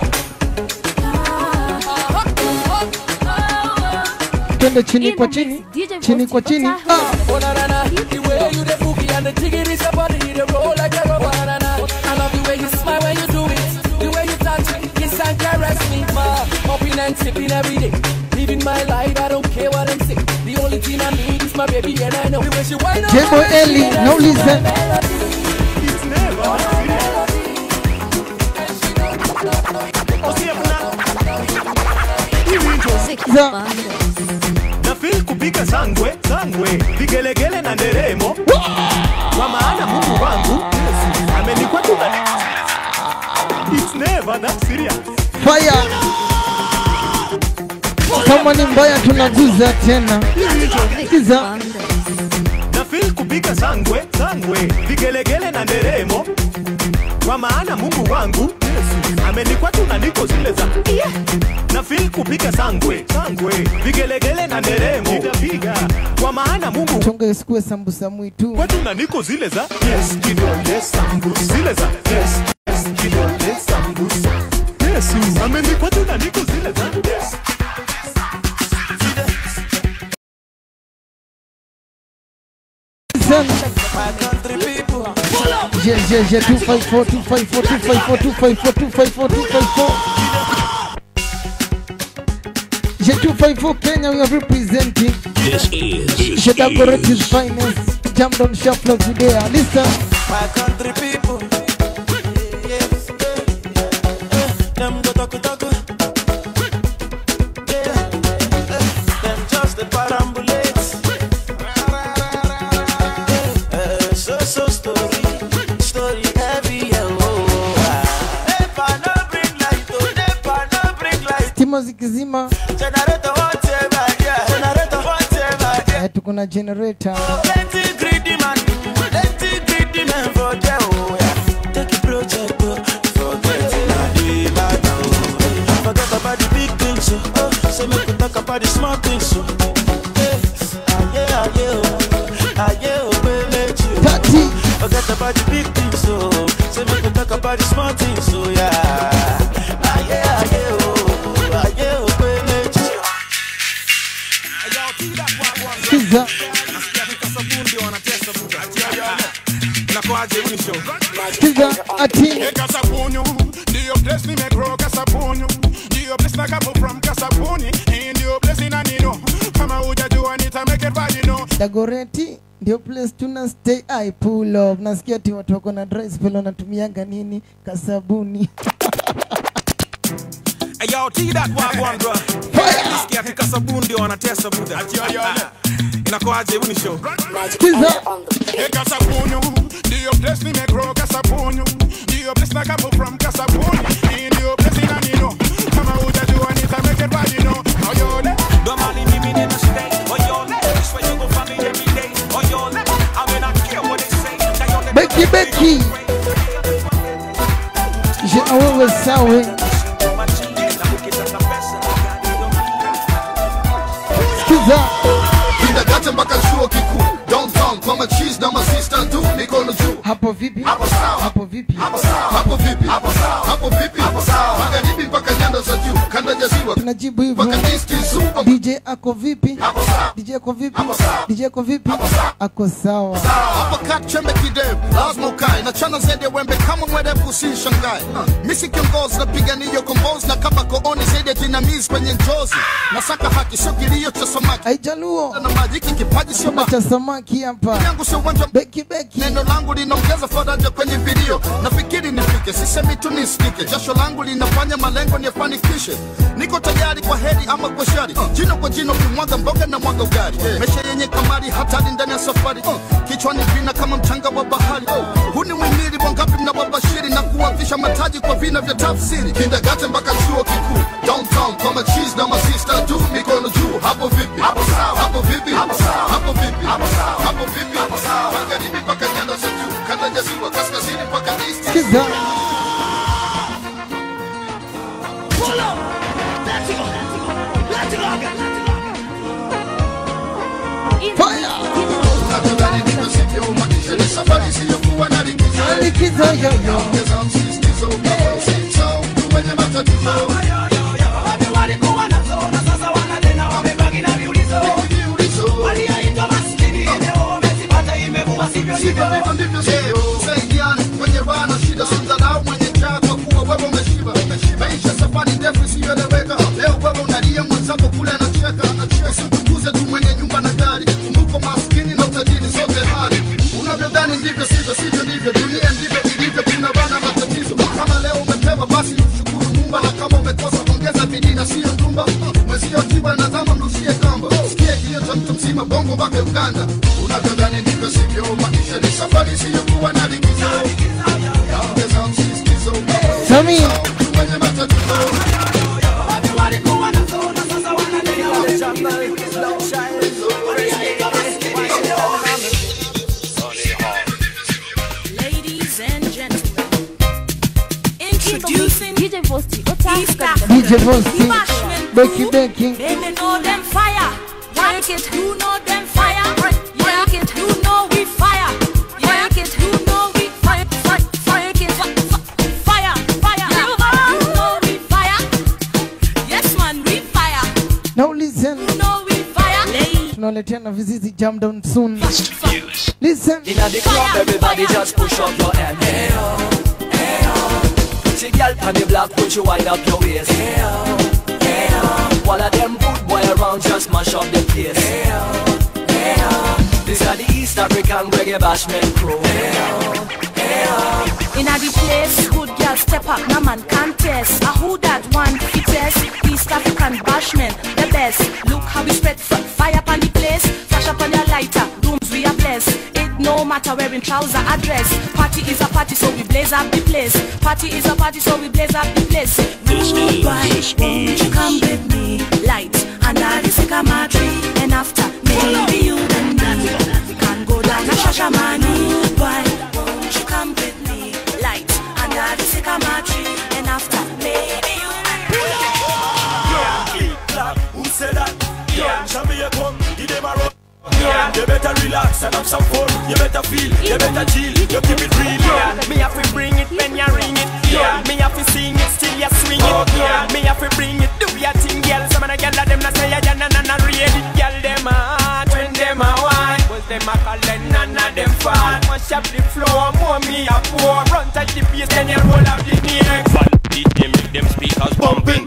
twende chini kwa chini chini kwa chini ah. Oh na na na, the way you the boogie and the jiggy is your body, you the roll like a rubber na na. I love the way you smile when you do it, the way you touch me, kiss and caress me, ma. Hopping and sipping every day, living my life, I don't care what I'm saying. The only thing I need is my baby and I know the way she wind up. J-Boy Ellie, no listen. It's never Za. nafil kupiga sangwe sangwe vigelegele na nderemo kwa maana mungu wangu amenikwatu It's never that serious. fire kama ni mbaya tunaguza tena kiza nafil kupiga sangwe sangwe vigelegele na nderemo kwa maana mungu wangu amenikwatu na niko zile za nafil kupiga sangwe sangwe vigelegele na nderemo nitapiga kwa maana mungu chonga isikue sambusa mwitu kwetu na niko zile za yes kidole sambusa zile za yes yes kidole sambusa yesu amenikwatu na niko zile za yes Je, je, je, 254, 254, 254, 254, 254, 254. Je, 254 Kenya, we are representing. This is Shedagoretis finest. Jam down shuffle today. Listen. my country people. Yes, them go talk talk. Yeah, them just the parambulate. Eh, So so story, story heavy. yeah, Oh, ah. Nepa no bring light, oh nepa no bring light. Stima zikizima Generator whatever, yeah. Generator whatever, yeah. eh, tuko na generator. Plenty greedy man, plenty greedy man for there, oh yeah. Take a project, oh, forget it, nah, the matter, oh. Forget about the big things, oh. oh. Say make we talk about the small things, oh. Yeah, ah, yeah, ah, yeah, oh. Ah, yeah, oh, baby, you. Forget about the big things, oh. Say make we talk about the small things, oh yeah. Ah, yeah, ah, yeah, oh. Ah, yeah, oh, baby, you. Kiza. Kiza ati Kasapunyu, ndio place nimegrow Kasapunyu, ndio place na kapo from Kasapuni, hii ndio place inanino, kama hujajua nita make it bad, you know. Dagoreti ndio place tuna stay I pull up. Nasikia ati watu wako na dry spell wanatumianga nini kasabuni. Hey, yo, T that wagwan bro. Nisikia ati Kasabuni ndio wanatesa buda. Inakuaje huni show? Hey, Kasapunyu, ndio place nimegrow Kasapunyu, ndio place na kapo from Kasapuni, hii ndio place inanino, kama hujajua nita make it bad, you know. Oh, yo, le. Domani mimi nina stay. Oh, yo, this way you gon' find me every day. Oh, yo, I mean, I care what they say. Now, yo, Becky Becky. Je awewe sawe. Kiza. Kindergarten mpaka chuo kikuu downtown kwa machis na masista tu mikono juu hapo vipi hapo sawa hapo vipi hapo sawa hapo vipi hapo sawa hapo vipi hapo sawa magharibi mpaka nyanda za juu kanda ya ziwa tunajibu hivyo DJ ako vipi DJ ako vipi DJ ako vipi ako sawa hapa kat chembe kidevu lazima ukae na chana zaidi ya wembe kama mwerevu usishangae uh, misi kiongozi napigania kombozi na kama kooni zaidi ya jinamizi kwenye njozi nasaka haki sio kilio cha samaki aijaluo na maji hiki kipaji sio Chama cha samaki hapa yangu sio uwanja beki beki neno langu linaongeza faraja kwenye video nafikiri nifike sisemi tu nisikike jasho langu linafanya malengo niyafanikishe niko tayari tayari kwa heri ama kwa shari jino kwa jino kimwaga mboga na mwaga ugali mesha yenye kamari hatari ndani ya safari kichwani vina kama mchanga wa bahari huu ni mwimili wangapi mnawabashiri na kuwavisha mataji kwa vina vya tafsiri kindagate mpaka chuo kikuu downtown kwa machis na masista tu mikono juu hapo vipi hapo sawa hapo vipi hapo sawa hapo vipi hapo sawa hapo vipi hapo sawa magharibi mpaka nyanda za juu kanda ya ziwa kaskazini mpaka east Sikiza. Pull up. Let's go. Let's go. Unadhani nimesikia umanisha ni safari isiyokuwa na likizo Likizo yoyo. Ongeza msisitizo kama usito mtu mwenye matatizo walikuwa nazo na sasa wanatena wamebaki na viulizo waliaitwa maskini leo wamezipata imekuwa sivyo Sivyo ndivyo ndivyo sivyo Saidiane kwenye raha na shida Simdharau mwenye njaa kwa kuwa wewe umeshiba Maisha safari ndefu isiyoeleweka Leo wewe unalia mwenzako kule anacheka Usitukuze tu mwenye nyumba na gari Kumbuko maskini na utajiri zote hali Unavyodhani ndivyo sivyo sivyo ndivyo Dunia ndivyo ilivyo kuna bana matatizo Kama leo umepewa basi mshukuru Mungu Na kama umekosa ongeza bidii na sio ndumba Mwezio tiba na dhama mrushie kamba Sikie kilio cha mtu mzima bongo mpaka Uganda Unavyodhani ndivyo sivyo maisha ni safari isiyokuwa na likizo Ongeza msisitizo Sami. mwenye matatizo walikuwa nazo na sasa wanatena Ladies and gentlemen, introducing DJ Vosti, East DJ Vosti, Becky Becky. Baby, know them fire. Work it, you know them fire. Work it, you know we fire. Work it, you know we fire. Fire, fire, it, fi- fi- fire, fire. You know we fire. Yes, man, we fire. Now listen. You know we fire. Tunaletea na vizizi jam down soon. Listen. Inna the club, everybody just push up your hand. Hey oh, hey oh. Pretty girl on the block, put you wind up your waist. Hey oh, hey oh. All of them good boy around, just mash up the place. Hey oh, hey oh. This are the East African reggae bashment crew. Hey oh, hey oh. Inna the place, good girl step up, no man contest. A who that one fittest? East African bashman, the best. Look how we spread f- fire upon the place. Flash up on your lighter, rooms we are blessed. It no matter wearing trouser or dress. Party is a party, so we blaze up the place. Party is a party, so we blaze up the place. Rude boy, won't you come with me? Light under the sycamore tree, and after maybe you and me can go down to Shashamani. Boy, won't you come with me? Light under the sycamore tree, and after maybe you and me. Yeah, click, clap, who said that? Yeah, Jamaica come, give them a run. Yeah, you better relax and have some fun. You better feel, you better chill, you keep it real. Yeah, me have to bring it when you ring it. Yeah, me have to sing it still you swing it. Yeah, me have to bring it, do your thing, girl. Some of the girl them not say ya na na na read it, girl. Them a hot when them a wine. Was them a call then none of them fall. Mash up the floor, more me a pour. Run touch the bass, then you roll out the neck. Fan beat them, make them speakers bumping.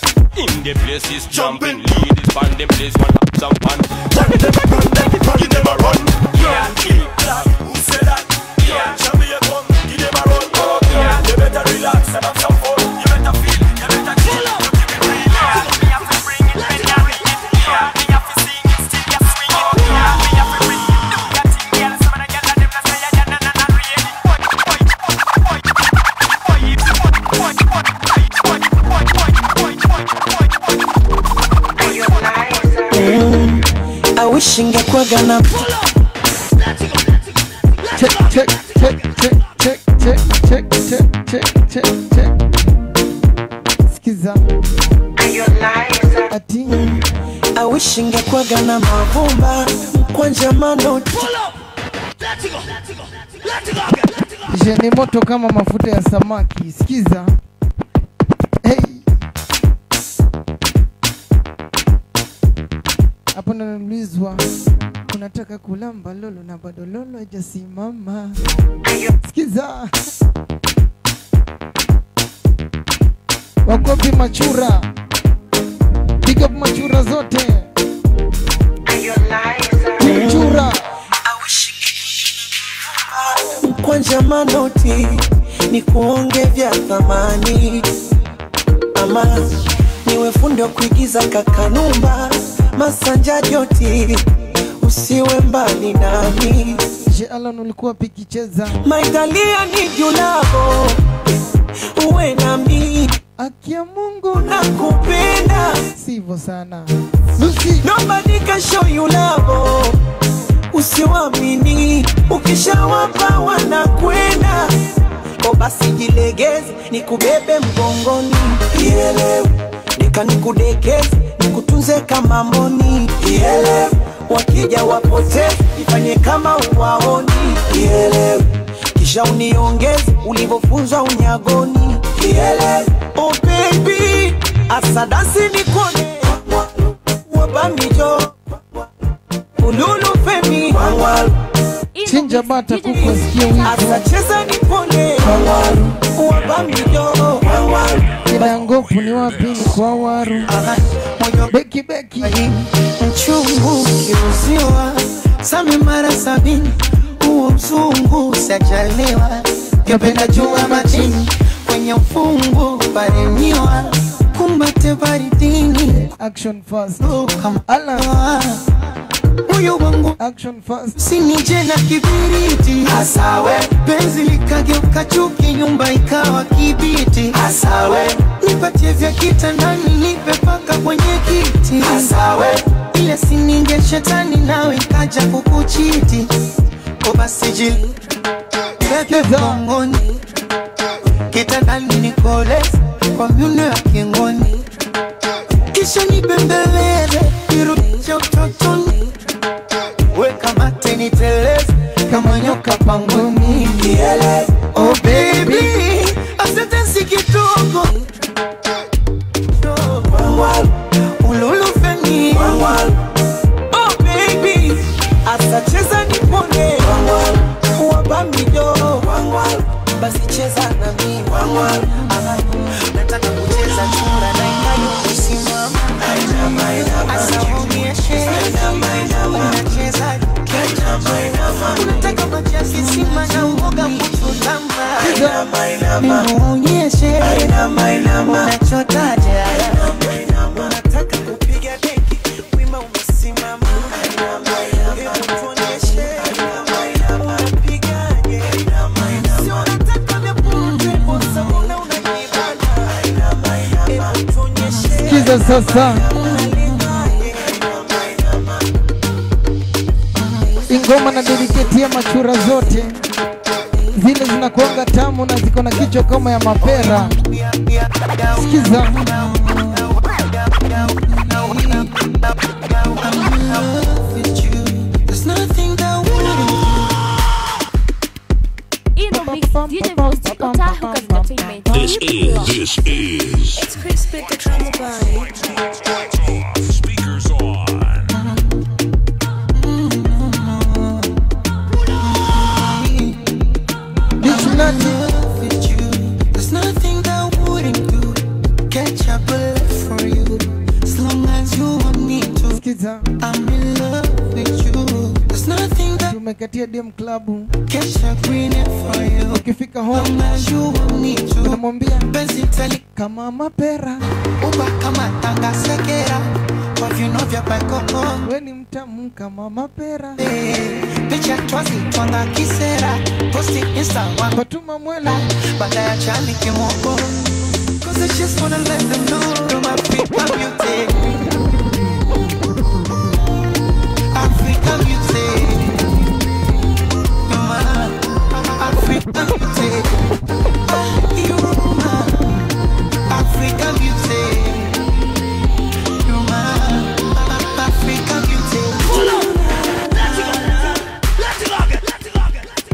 In the place is jumping. Ladies band them place one up some fun. Run them a run, run them a run. Yeah, click, clap, who said that? Yeah, Jamaica come, give them a run. Yeah, you better relax and have some fun. You better feel, you better chill. You keep it real. Yeah, me have to bring it when you ring it. Yeah, me have to sing it still you swing it. Yeah, me have to bring it, do your thing, girl. Some of the girl them not say ya na na na read it. Boy, boy, boy, boy, boy, boy, boy, boy, boy, boy, boy, boy. Mm, I wish ingekwaga na Check, check, check, check, check, check, check, check, check, check, check. Sikiza. Ati. I wish ingekwaga na mavumba kwanja manoti Je, ni moto kama mafuta ya samaki. Sikiza. Hey. Hapo naulizwa unataka kulamba lolo na bado lolo hajasimama. Sikiza. Wakopi machura. Big up machura zote. Machura. kwanja manoti ni kuonge vya thamani ama niwe fundi wa kuigiza kakanumba masanja joti usiwe mbali nami Je, Alan ulikuwa pikicheza maitalia ni julavo uwe nami akia Mungu nakupenda sivyo sana nobody can show you love usiwamini ukishawapa wanakwenda ko basi jilegeze nikubebe mgongoni ielewe nika nikudekeze nikutunze kama mboni ielewe wakija wapoteze ifanye kama uwaoni ielewe kisha uniongeze ulivyofunzwa unyagoni ielewe oh baby asadasi nikone wabamijo ululu femi chinja bata kuku asikie wivu asacheza nipone wabamijo kina ya ngopu ni wapi ni kwa waru beki beki mchungu kiuziwa same mara sabini huo mzungu sajaliwa kependa jua majini kwenye ufungu paremiwa kumbate baridini action fast ala moyo wangu action fast sinije na kibiriti asawe penzi likageuka chuki nyumba ikawa kibiti asawe nipatie vya kitandani nipe paka kwenye kiti asawe ile sininge shetani nawe kaja kukuchiti ko basi jili bebe mgongoni kitandani nikoleze kwa miuno ya kingoni kisha nibembeleze irudishe utotoni weka mate niteleze kama nyoka pangoni Yele. oh baby asante si kidogo ululu feni oh baby asacheza nipone wabamijo basi cheza na mimi Aha. nataka kucheza chura na inayo kusimama asaonyeshe unacheza unataka maji ya kisima na uoga kututamba nimuonyeshe unachotaja unataka kupiga deki wima umesimama Hebu tuonyeshe unapigaje si unataka vya punje bosa una unajibana Hebu tuonyeshe sikiza sasa ingoma na dediketia machura zote zile zinakuanga tamu na ziko na kichwa kama ya mapera sikiza There's nothing that In the mix, DJ Vosti, Otahu Entertainment. This is, this is. It's crispy the drama body. Speakers on. There's nothing that I wouldn't do. Catch up a love for you. As long as you want me to. Sikiza. I'm in love with you. There's nothing that tumekatia DM klabu catch a green for you. ukifika home Long as you want me to. unamwambia Penzi tali kama mapera uba kama tanga sekera. Kwa viuno vya paikoko. we ni mtamu kama mapera Picha twazi twanga kisera. Posti insta wangu. Fatuma mwela. Baada ya chani kimoko. Cause I just wanna let them know that my Africa music. Africa music. You're my Africa music. You're my Africa music. You're my Africa music. Pull up. Let's go. Let's go. Let's go.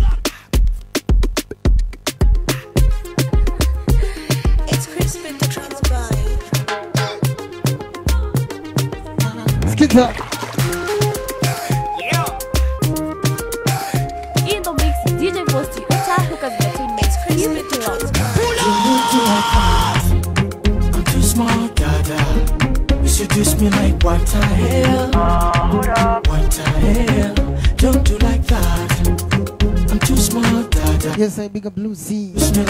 It's crispy the drama body. sikiza In the mix, DJ Vosti, Otahu Entertainment. Keep it locked. I'm too smart, dada. You seduce me like what the hell? What the hell? Don't do like that. I'm too smart, dada. Yes, I big up Blue Sea.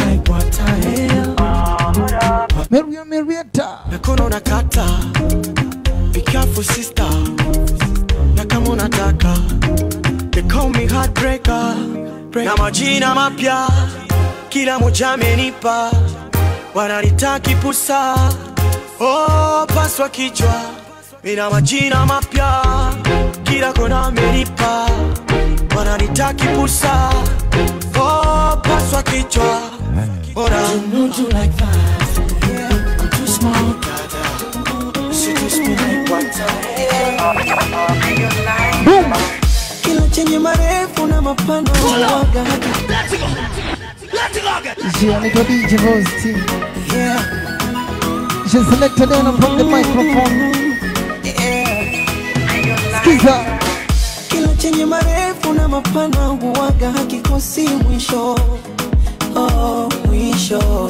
Maria Marietta. Mikono nakata. Be careful sister. Na kama unataka. They call me heartbreaker. Na majina mapya. Kila moja amenipa. Wananitaki pusa. Oh, paswa kichwa. Mina majina mapya. Kila kona amenipa. Wananitaki pusa. Oh, paswa kichwa. Bora. You do like that. Yeah. I'm too small. She just me like water. Kila chenye marefu na mapana huwaga She anaitwa DJ Vosti. She selected them from the microphone. Skiza. kila chenye marefu na mapana huwaga hakikosi mwisho oh, mwisho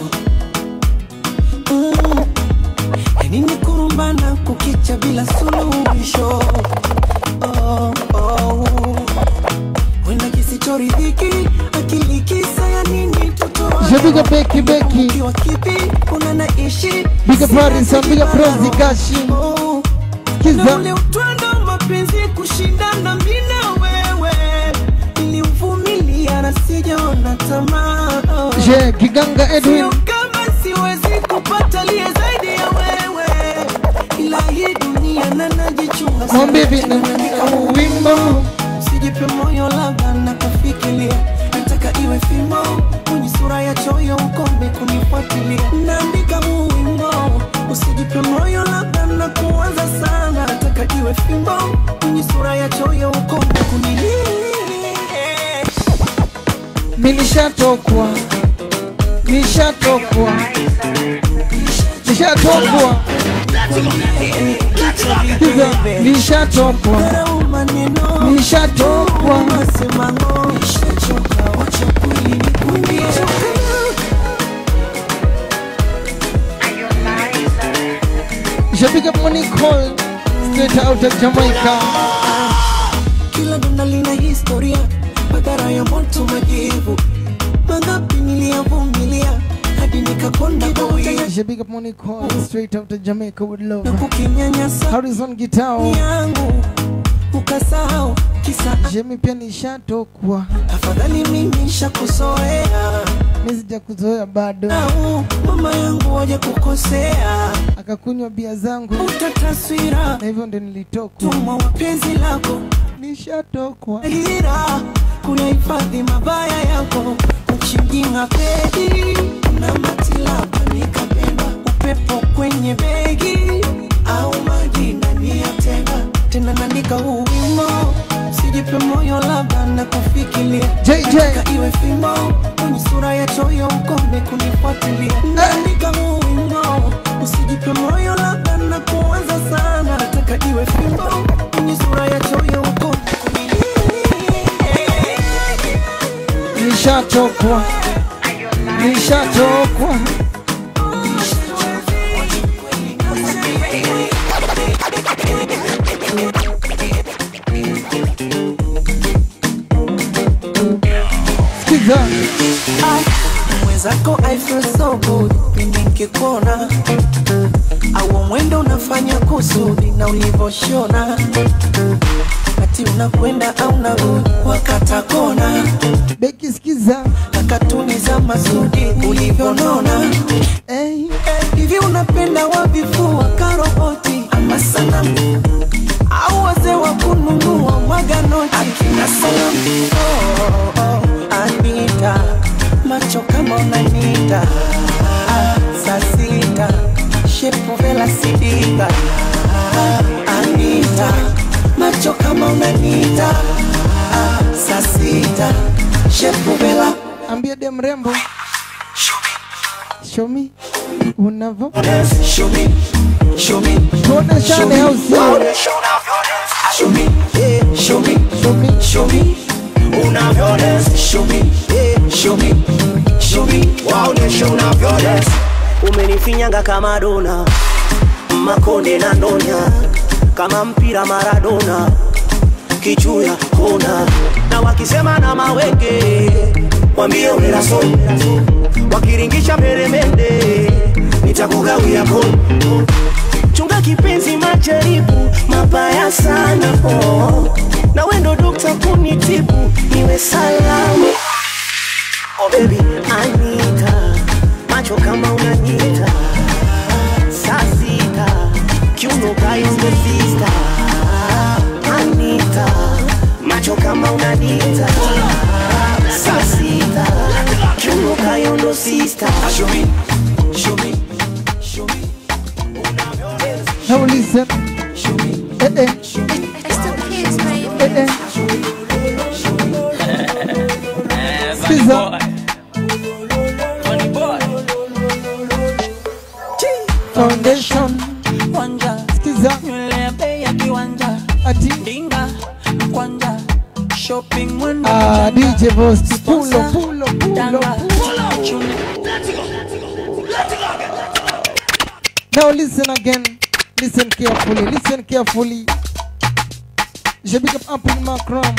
mm. yani ni kurumbana kukicha bila suluhisho oh, oh. wenda kisichoridhiki akili kisa ya nini Je big up Becky Becky. tutokiwa kipi kuna naishi Big up Harrison, big up Rosie Gashi. na ule utwando wa mapenzi kushindana mimi na wewe niliuvumilia na sijaona tamaa Je Kiganga Edwin. Sio kama siwezi kupata liye zaidi ya wewe ila hii dunia na najichunga sana. Mwambie vile Naandika wimbo. sijipe moyo labda na kufikiria nataka iwe fimbo kwenye sura ya choyo ukome kunifuatilia naandika huu wimbo usijipe moyo labda na kuwaza sana nataka iwe fimbo kwenye sura ya choyo ukome kunilia Nilishatokwa. Nishatokwa. Nishatokwa. Skiza. Nishatokwa. Nishatokwa. Je big up Monique Hall. Straight out of Jamaica. kila donda lina historia madhara ya moto majivu mangapi niliyavumilia hadi nikakonda kwa wivu Je big up Monique Hall. Straight out of Jamaica with love. kukinyanyasa Harrison Gitao. yangu ukasahau kisa Jemi pia nishatokwa. afadhali mimi shakuzoea Mimi sijakuzoea bado. au mama yangu waje kukosea Akakunywa bia zangu. uta taswira Na hivyo ndio nilitokwa. tuma wapenzi lako nishatokwa ira kuna hifadhi mabaya yako uchinjinga pedi na matilaba nikapenda upepo kwenye begi au maji ndani ya tenga tena naandika huu wimbo sijipe moyo labda na kufikiria JJ. Nataka iwe fimbo kwenye sura ya choyo ukome kunifuatilia naandika huu wimbo usijipe moyo labda na kuanza sana nataka iwe fimbo kwenye sura ya choyo ukome Nishatokwa. Nishatokwa. Skiza. mwenzako I feel so good pindi nkikuona au mwendo unafanya kusudi na ulivoshona kati unakwenda au narudi wakata kona Beki skiza na katuni za masudi ulivyonona hey. hivi unapenda wavifua karoboti ama sanamu au wazee wa kununua mwaganoti akina salamu oh, oh, Anita macho kama unanita ah, saa sita shepu vela sidika ah, Anita macho kama unanita ah, saa sita shepu vela Ambia dem rembo. Show me. Unavo. Show me, show me, Tuoneshane au sio? Show me, yeah, show me, show me, show me, unavyodance. Show me, yeah, show me, show me, waoneshe unavyodance. umenifinyanga kama dona makonde na ndonya kama mpira maradona kichuya kona na wakisema na mawenge wambie unelaso wakiringisha peremende nitakugawia po chunga kipenzi majaribu mabaya sana oh. na wendo dokta kunitibu niwe salama oh baby anita macho kama unanyita saa sita kiuno kayondo sista anita macho kama unanita saa sita kiuno kayondo sista show me, show me. Now listen. Eh, eh. Eh, eh. Sikiza. Foundation. Sikiza. nywele ya bei ya kiwanja ati dinga kwanja shopping mwendo Ah, mjanja. DJ Vosti. Pulo, Sponsor, pulo, pulo, danga, pulo. chune. Now listen again. Listen carefully. Listen carefully. Je big up Apple Macron.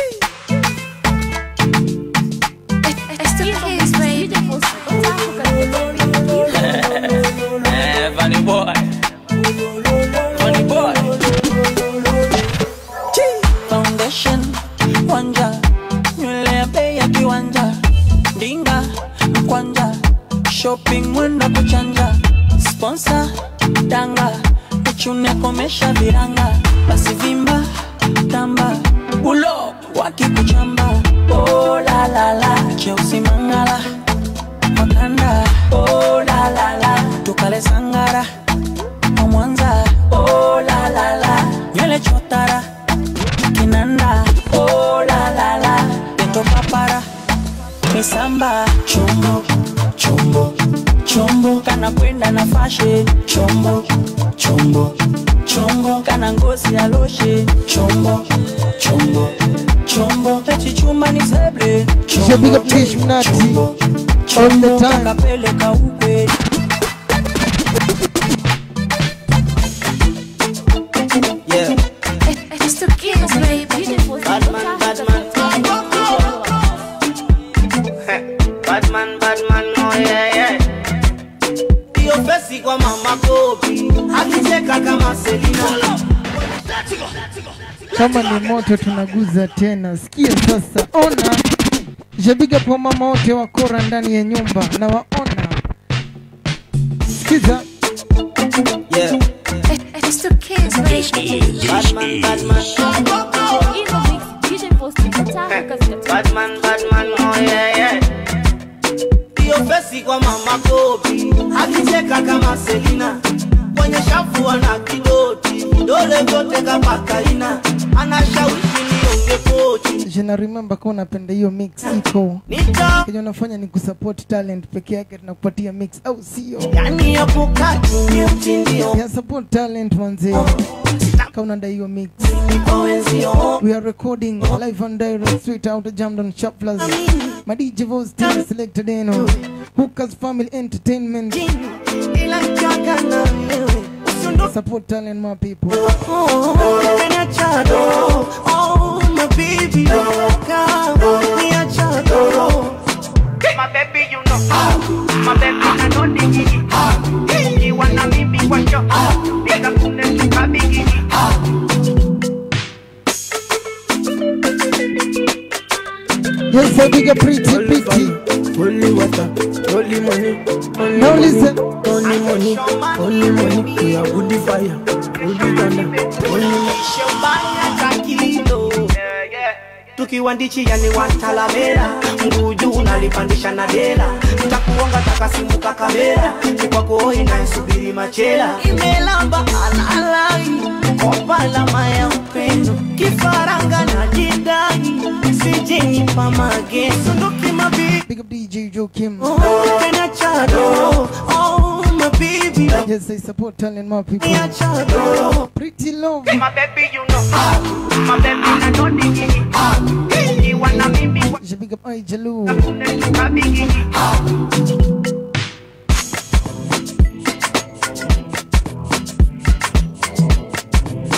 Eh, funny boy. Funny boy. foundation wanja nywele ya bei ya kiwanja dinga kwanja shopping mwendo kuchanja sponsor danga uchune komesha viranga basi vimba tamba ulo wakikuchamba oh, la, la, la. cheusi mangala makanda oh, la, la, la. tukale sangara wa mwanza oh, la, la, la. nywele chotara kinanda oh la la la peto papara misamba chombo chombo chombo kana kwenda na fashe chombo chombo chombo kana ngozi ya loshe chombo chombo chombo pechichuma ni seble Je big up Tish Mnati. All the time. kakapeleka ukwe Yeah. It's the kids, baby. Badman, badman. Badman, badman, oh yeah, yeah. Hiyo fesi kwa mama Kobi akicheka kama Selina. Kama ni moto tunaguza tena. Sikia sasa. Ona. Je big up wamama wote wakora ndani ya nyumba na waona. Sikiza. Yeah. It's the kids, baby. Badman, badman. Badman, badman, oh yeah, yeah. Hiyo fesi kwa mama Kobi akicheka kama Selina. Kwenye shafu ana kidoti, vidole vyote kapaka ina. Anashawishi nionge pochi. Je na remember kwa unapenda hiyo mix iko. Nita Kenye unafanya ni kusupport talent peke yake tunakupatia mix au sio? yani hapo kati ni mtindio. Ya support talent manze. Kama unadai hiyo mix. We are recording live and direct straight out of Jamdon Shop Plaza. My DJ Voice team selected eno. Hookers Family Entertainment. Ila mchaka na wewe. Support talent my people. Yes, I big a pretty pretty. Holy water, holy money, holy Now money, listen. holy money, holy money. We are woody fire, woody thunder, holy money. tukiwa ndichi yani wantalamera nguju unalipandisha na dela takuonga takasimuka kamera kikwako inayesubiri machela imelamba alalai kopalama ya upendo kifaranga na jidai sijenipa magezo ndokimabi Big up DJ Joe Kim. Kenya chado, oh my baby. Yes, I support talent my people. Kenya chado. Pretty love. My baby, you know. My baby, I know the gini. You wanna mimi Je big up I Jalu.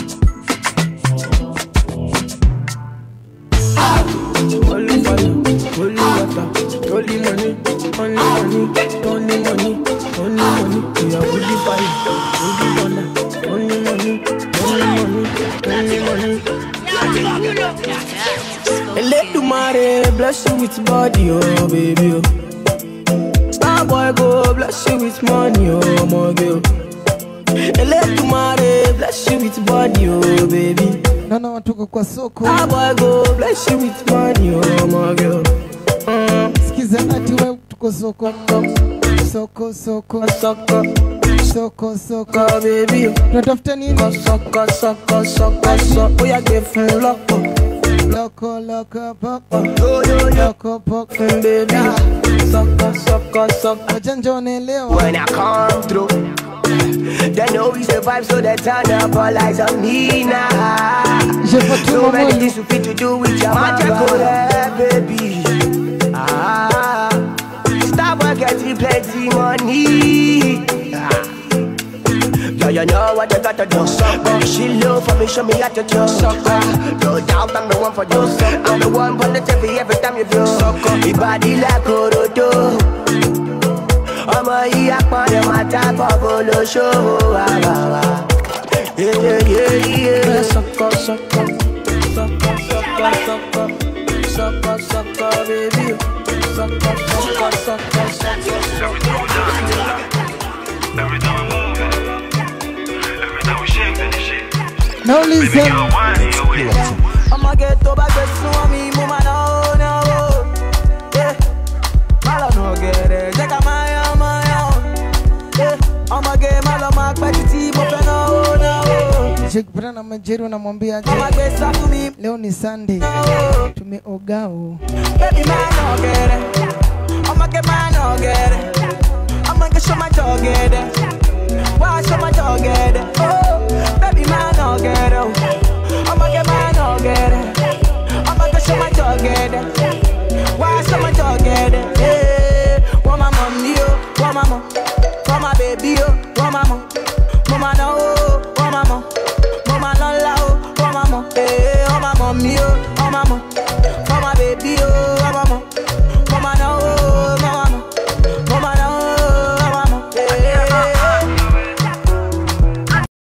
Holy fire, holy water, holy money, only money, only money, only money. We are holy fire, holy thunder, only money, only money, only money. Eledumare bless you with body, oh baby. Oh. Star boy go bless you with money, oh my girl. Eledumare bless you with body, oh baby. naona watuko kwa soko Star boy go bless you with money, oh my girl. sikiza ati we tuko soko soko soko soko soko soko baby tunatafuta nini soko soko soko soko oya gbé fún lọ́pọ̀ loko loko poko loko poko baby soko soko soko wajanja wanaelewa When I come through, they know we survive, so they turn up all eyes on me now. So many things we fit to do with your mama, baby. Ah, stop work getting plenty money. Ah. Yeah, you know what you gotta do. Sucker. She love for me, show me how to do. Sucker. No doubt I'm the one for you. I'm the one for the TV every time you do. Sucker. Your body like Orodo. ọmọ yìí apọ̀nì máa dábọ̀ bó ló ṣòwò àbàwà. Sọkọ sọkọ sọkọ sọkọ sọkọ sọkọ sọkọ bébí sọkọ sọkọ sọkọ sọkọ. nauliza ọmọge tó bá gbé súnmọ́ mi mo máa náwó náwó. Yeah. má lọ nù ọ̀gẹ̀dẹ̀ jẹ́ ká máa yan máa yan. Yeah. ọmọge má lọ máa pẹ́ títí mo fẹ́ náwó náwó. Nikikutana na Majeri unamwambia aje? Ọmọge sá fún mi. Leo ni Sunday. Tumeoga o. Baby máa nà ọ̀gẹ̀dẹ̀ ọmọge máa nà ọ̀gẹ̀dẹ̀ ọmọge ṣó máa jọ ọ̀gẹ̀dẹ̀ wá ṣó máa jọ ọ̀gẹ̀dẹ̀ oh baby máa nà ọ̀gẹ̀dẹ̀ o ọmọge máa nà ọ̀gẹ̀dẹ̀ ọmọge ṣó máa jọ ọ̀gẹ̀dẹ̀ wá ṣó máa jọ ọ̀gẹ̀dẹ̀ ee wọ́n máa mọ̀ mí o wọ́n máa mọ̀ wọ́n máa bèbí o wọ́n máa mọ̀ mo máa ná o wọ́n máa mọ̀ mo máa ná ńlá o wọ́n máa mọ̀ ee wọ́n máa mọ̀ mí o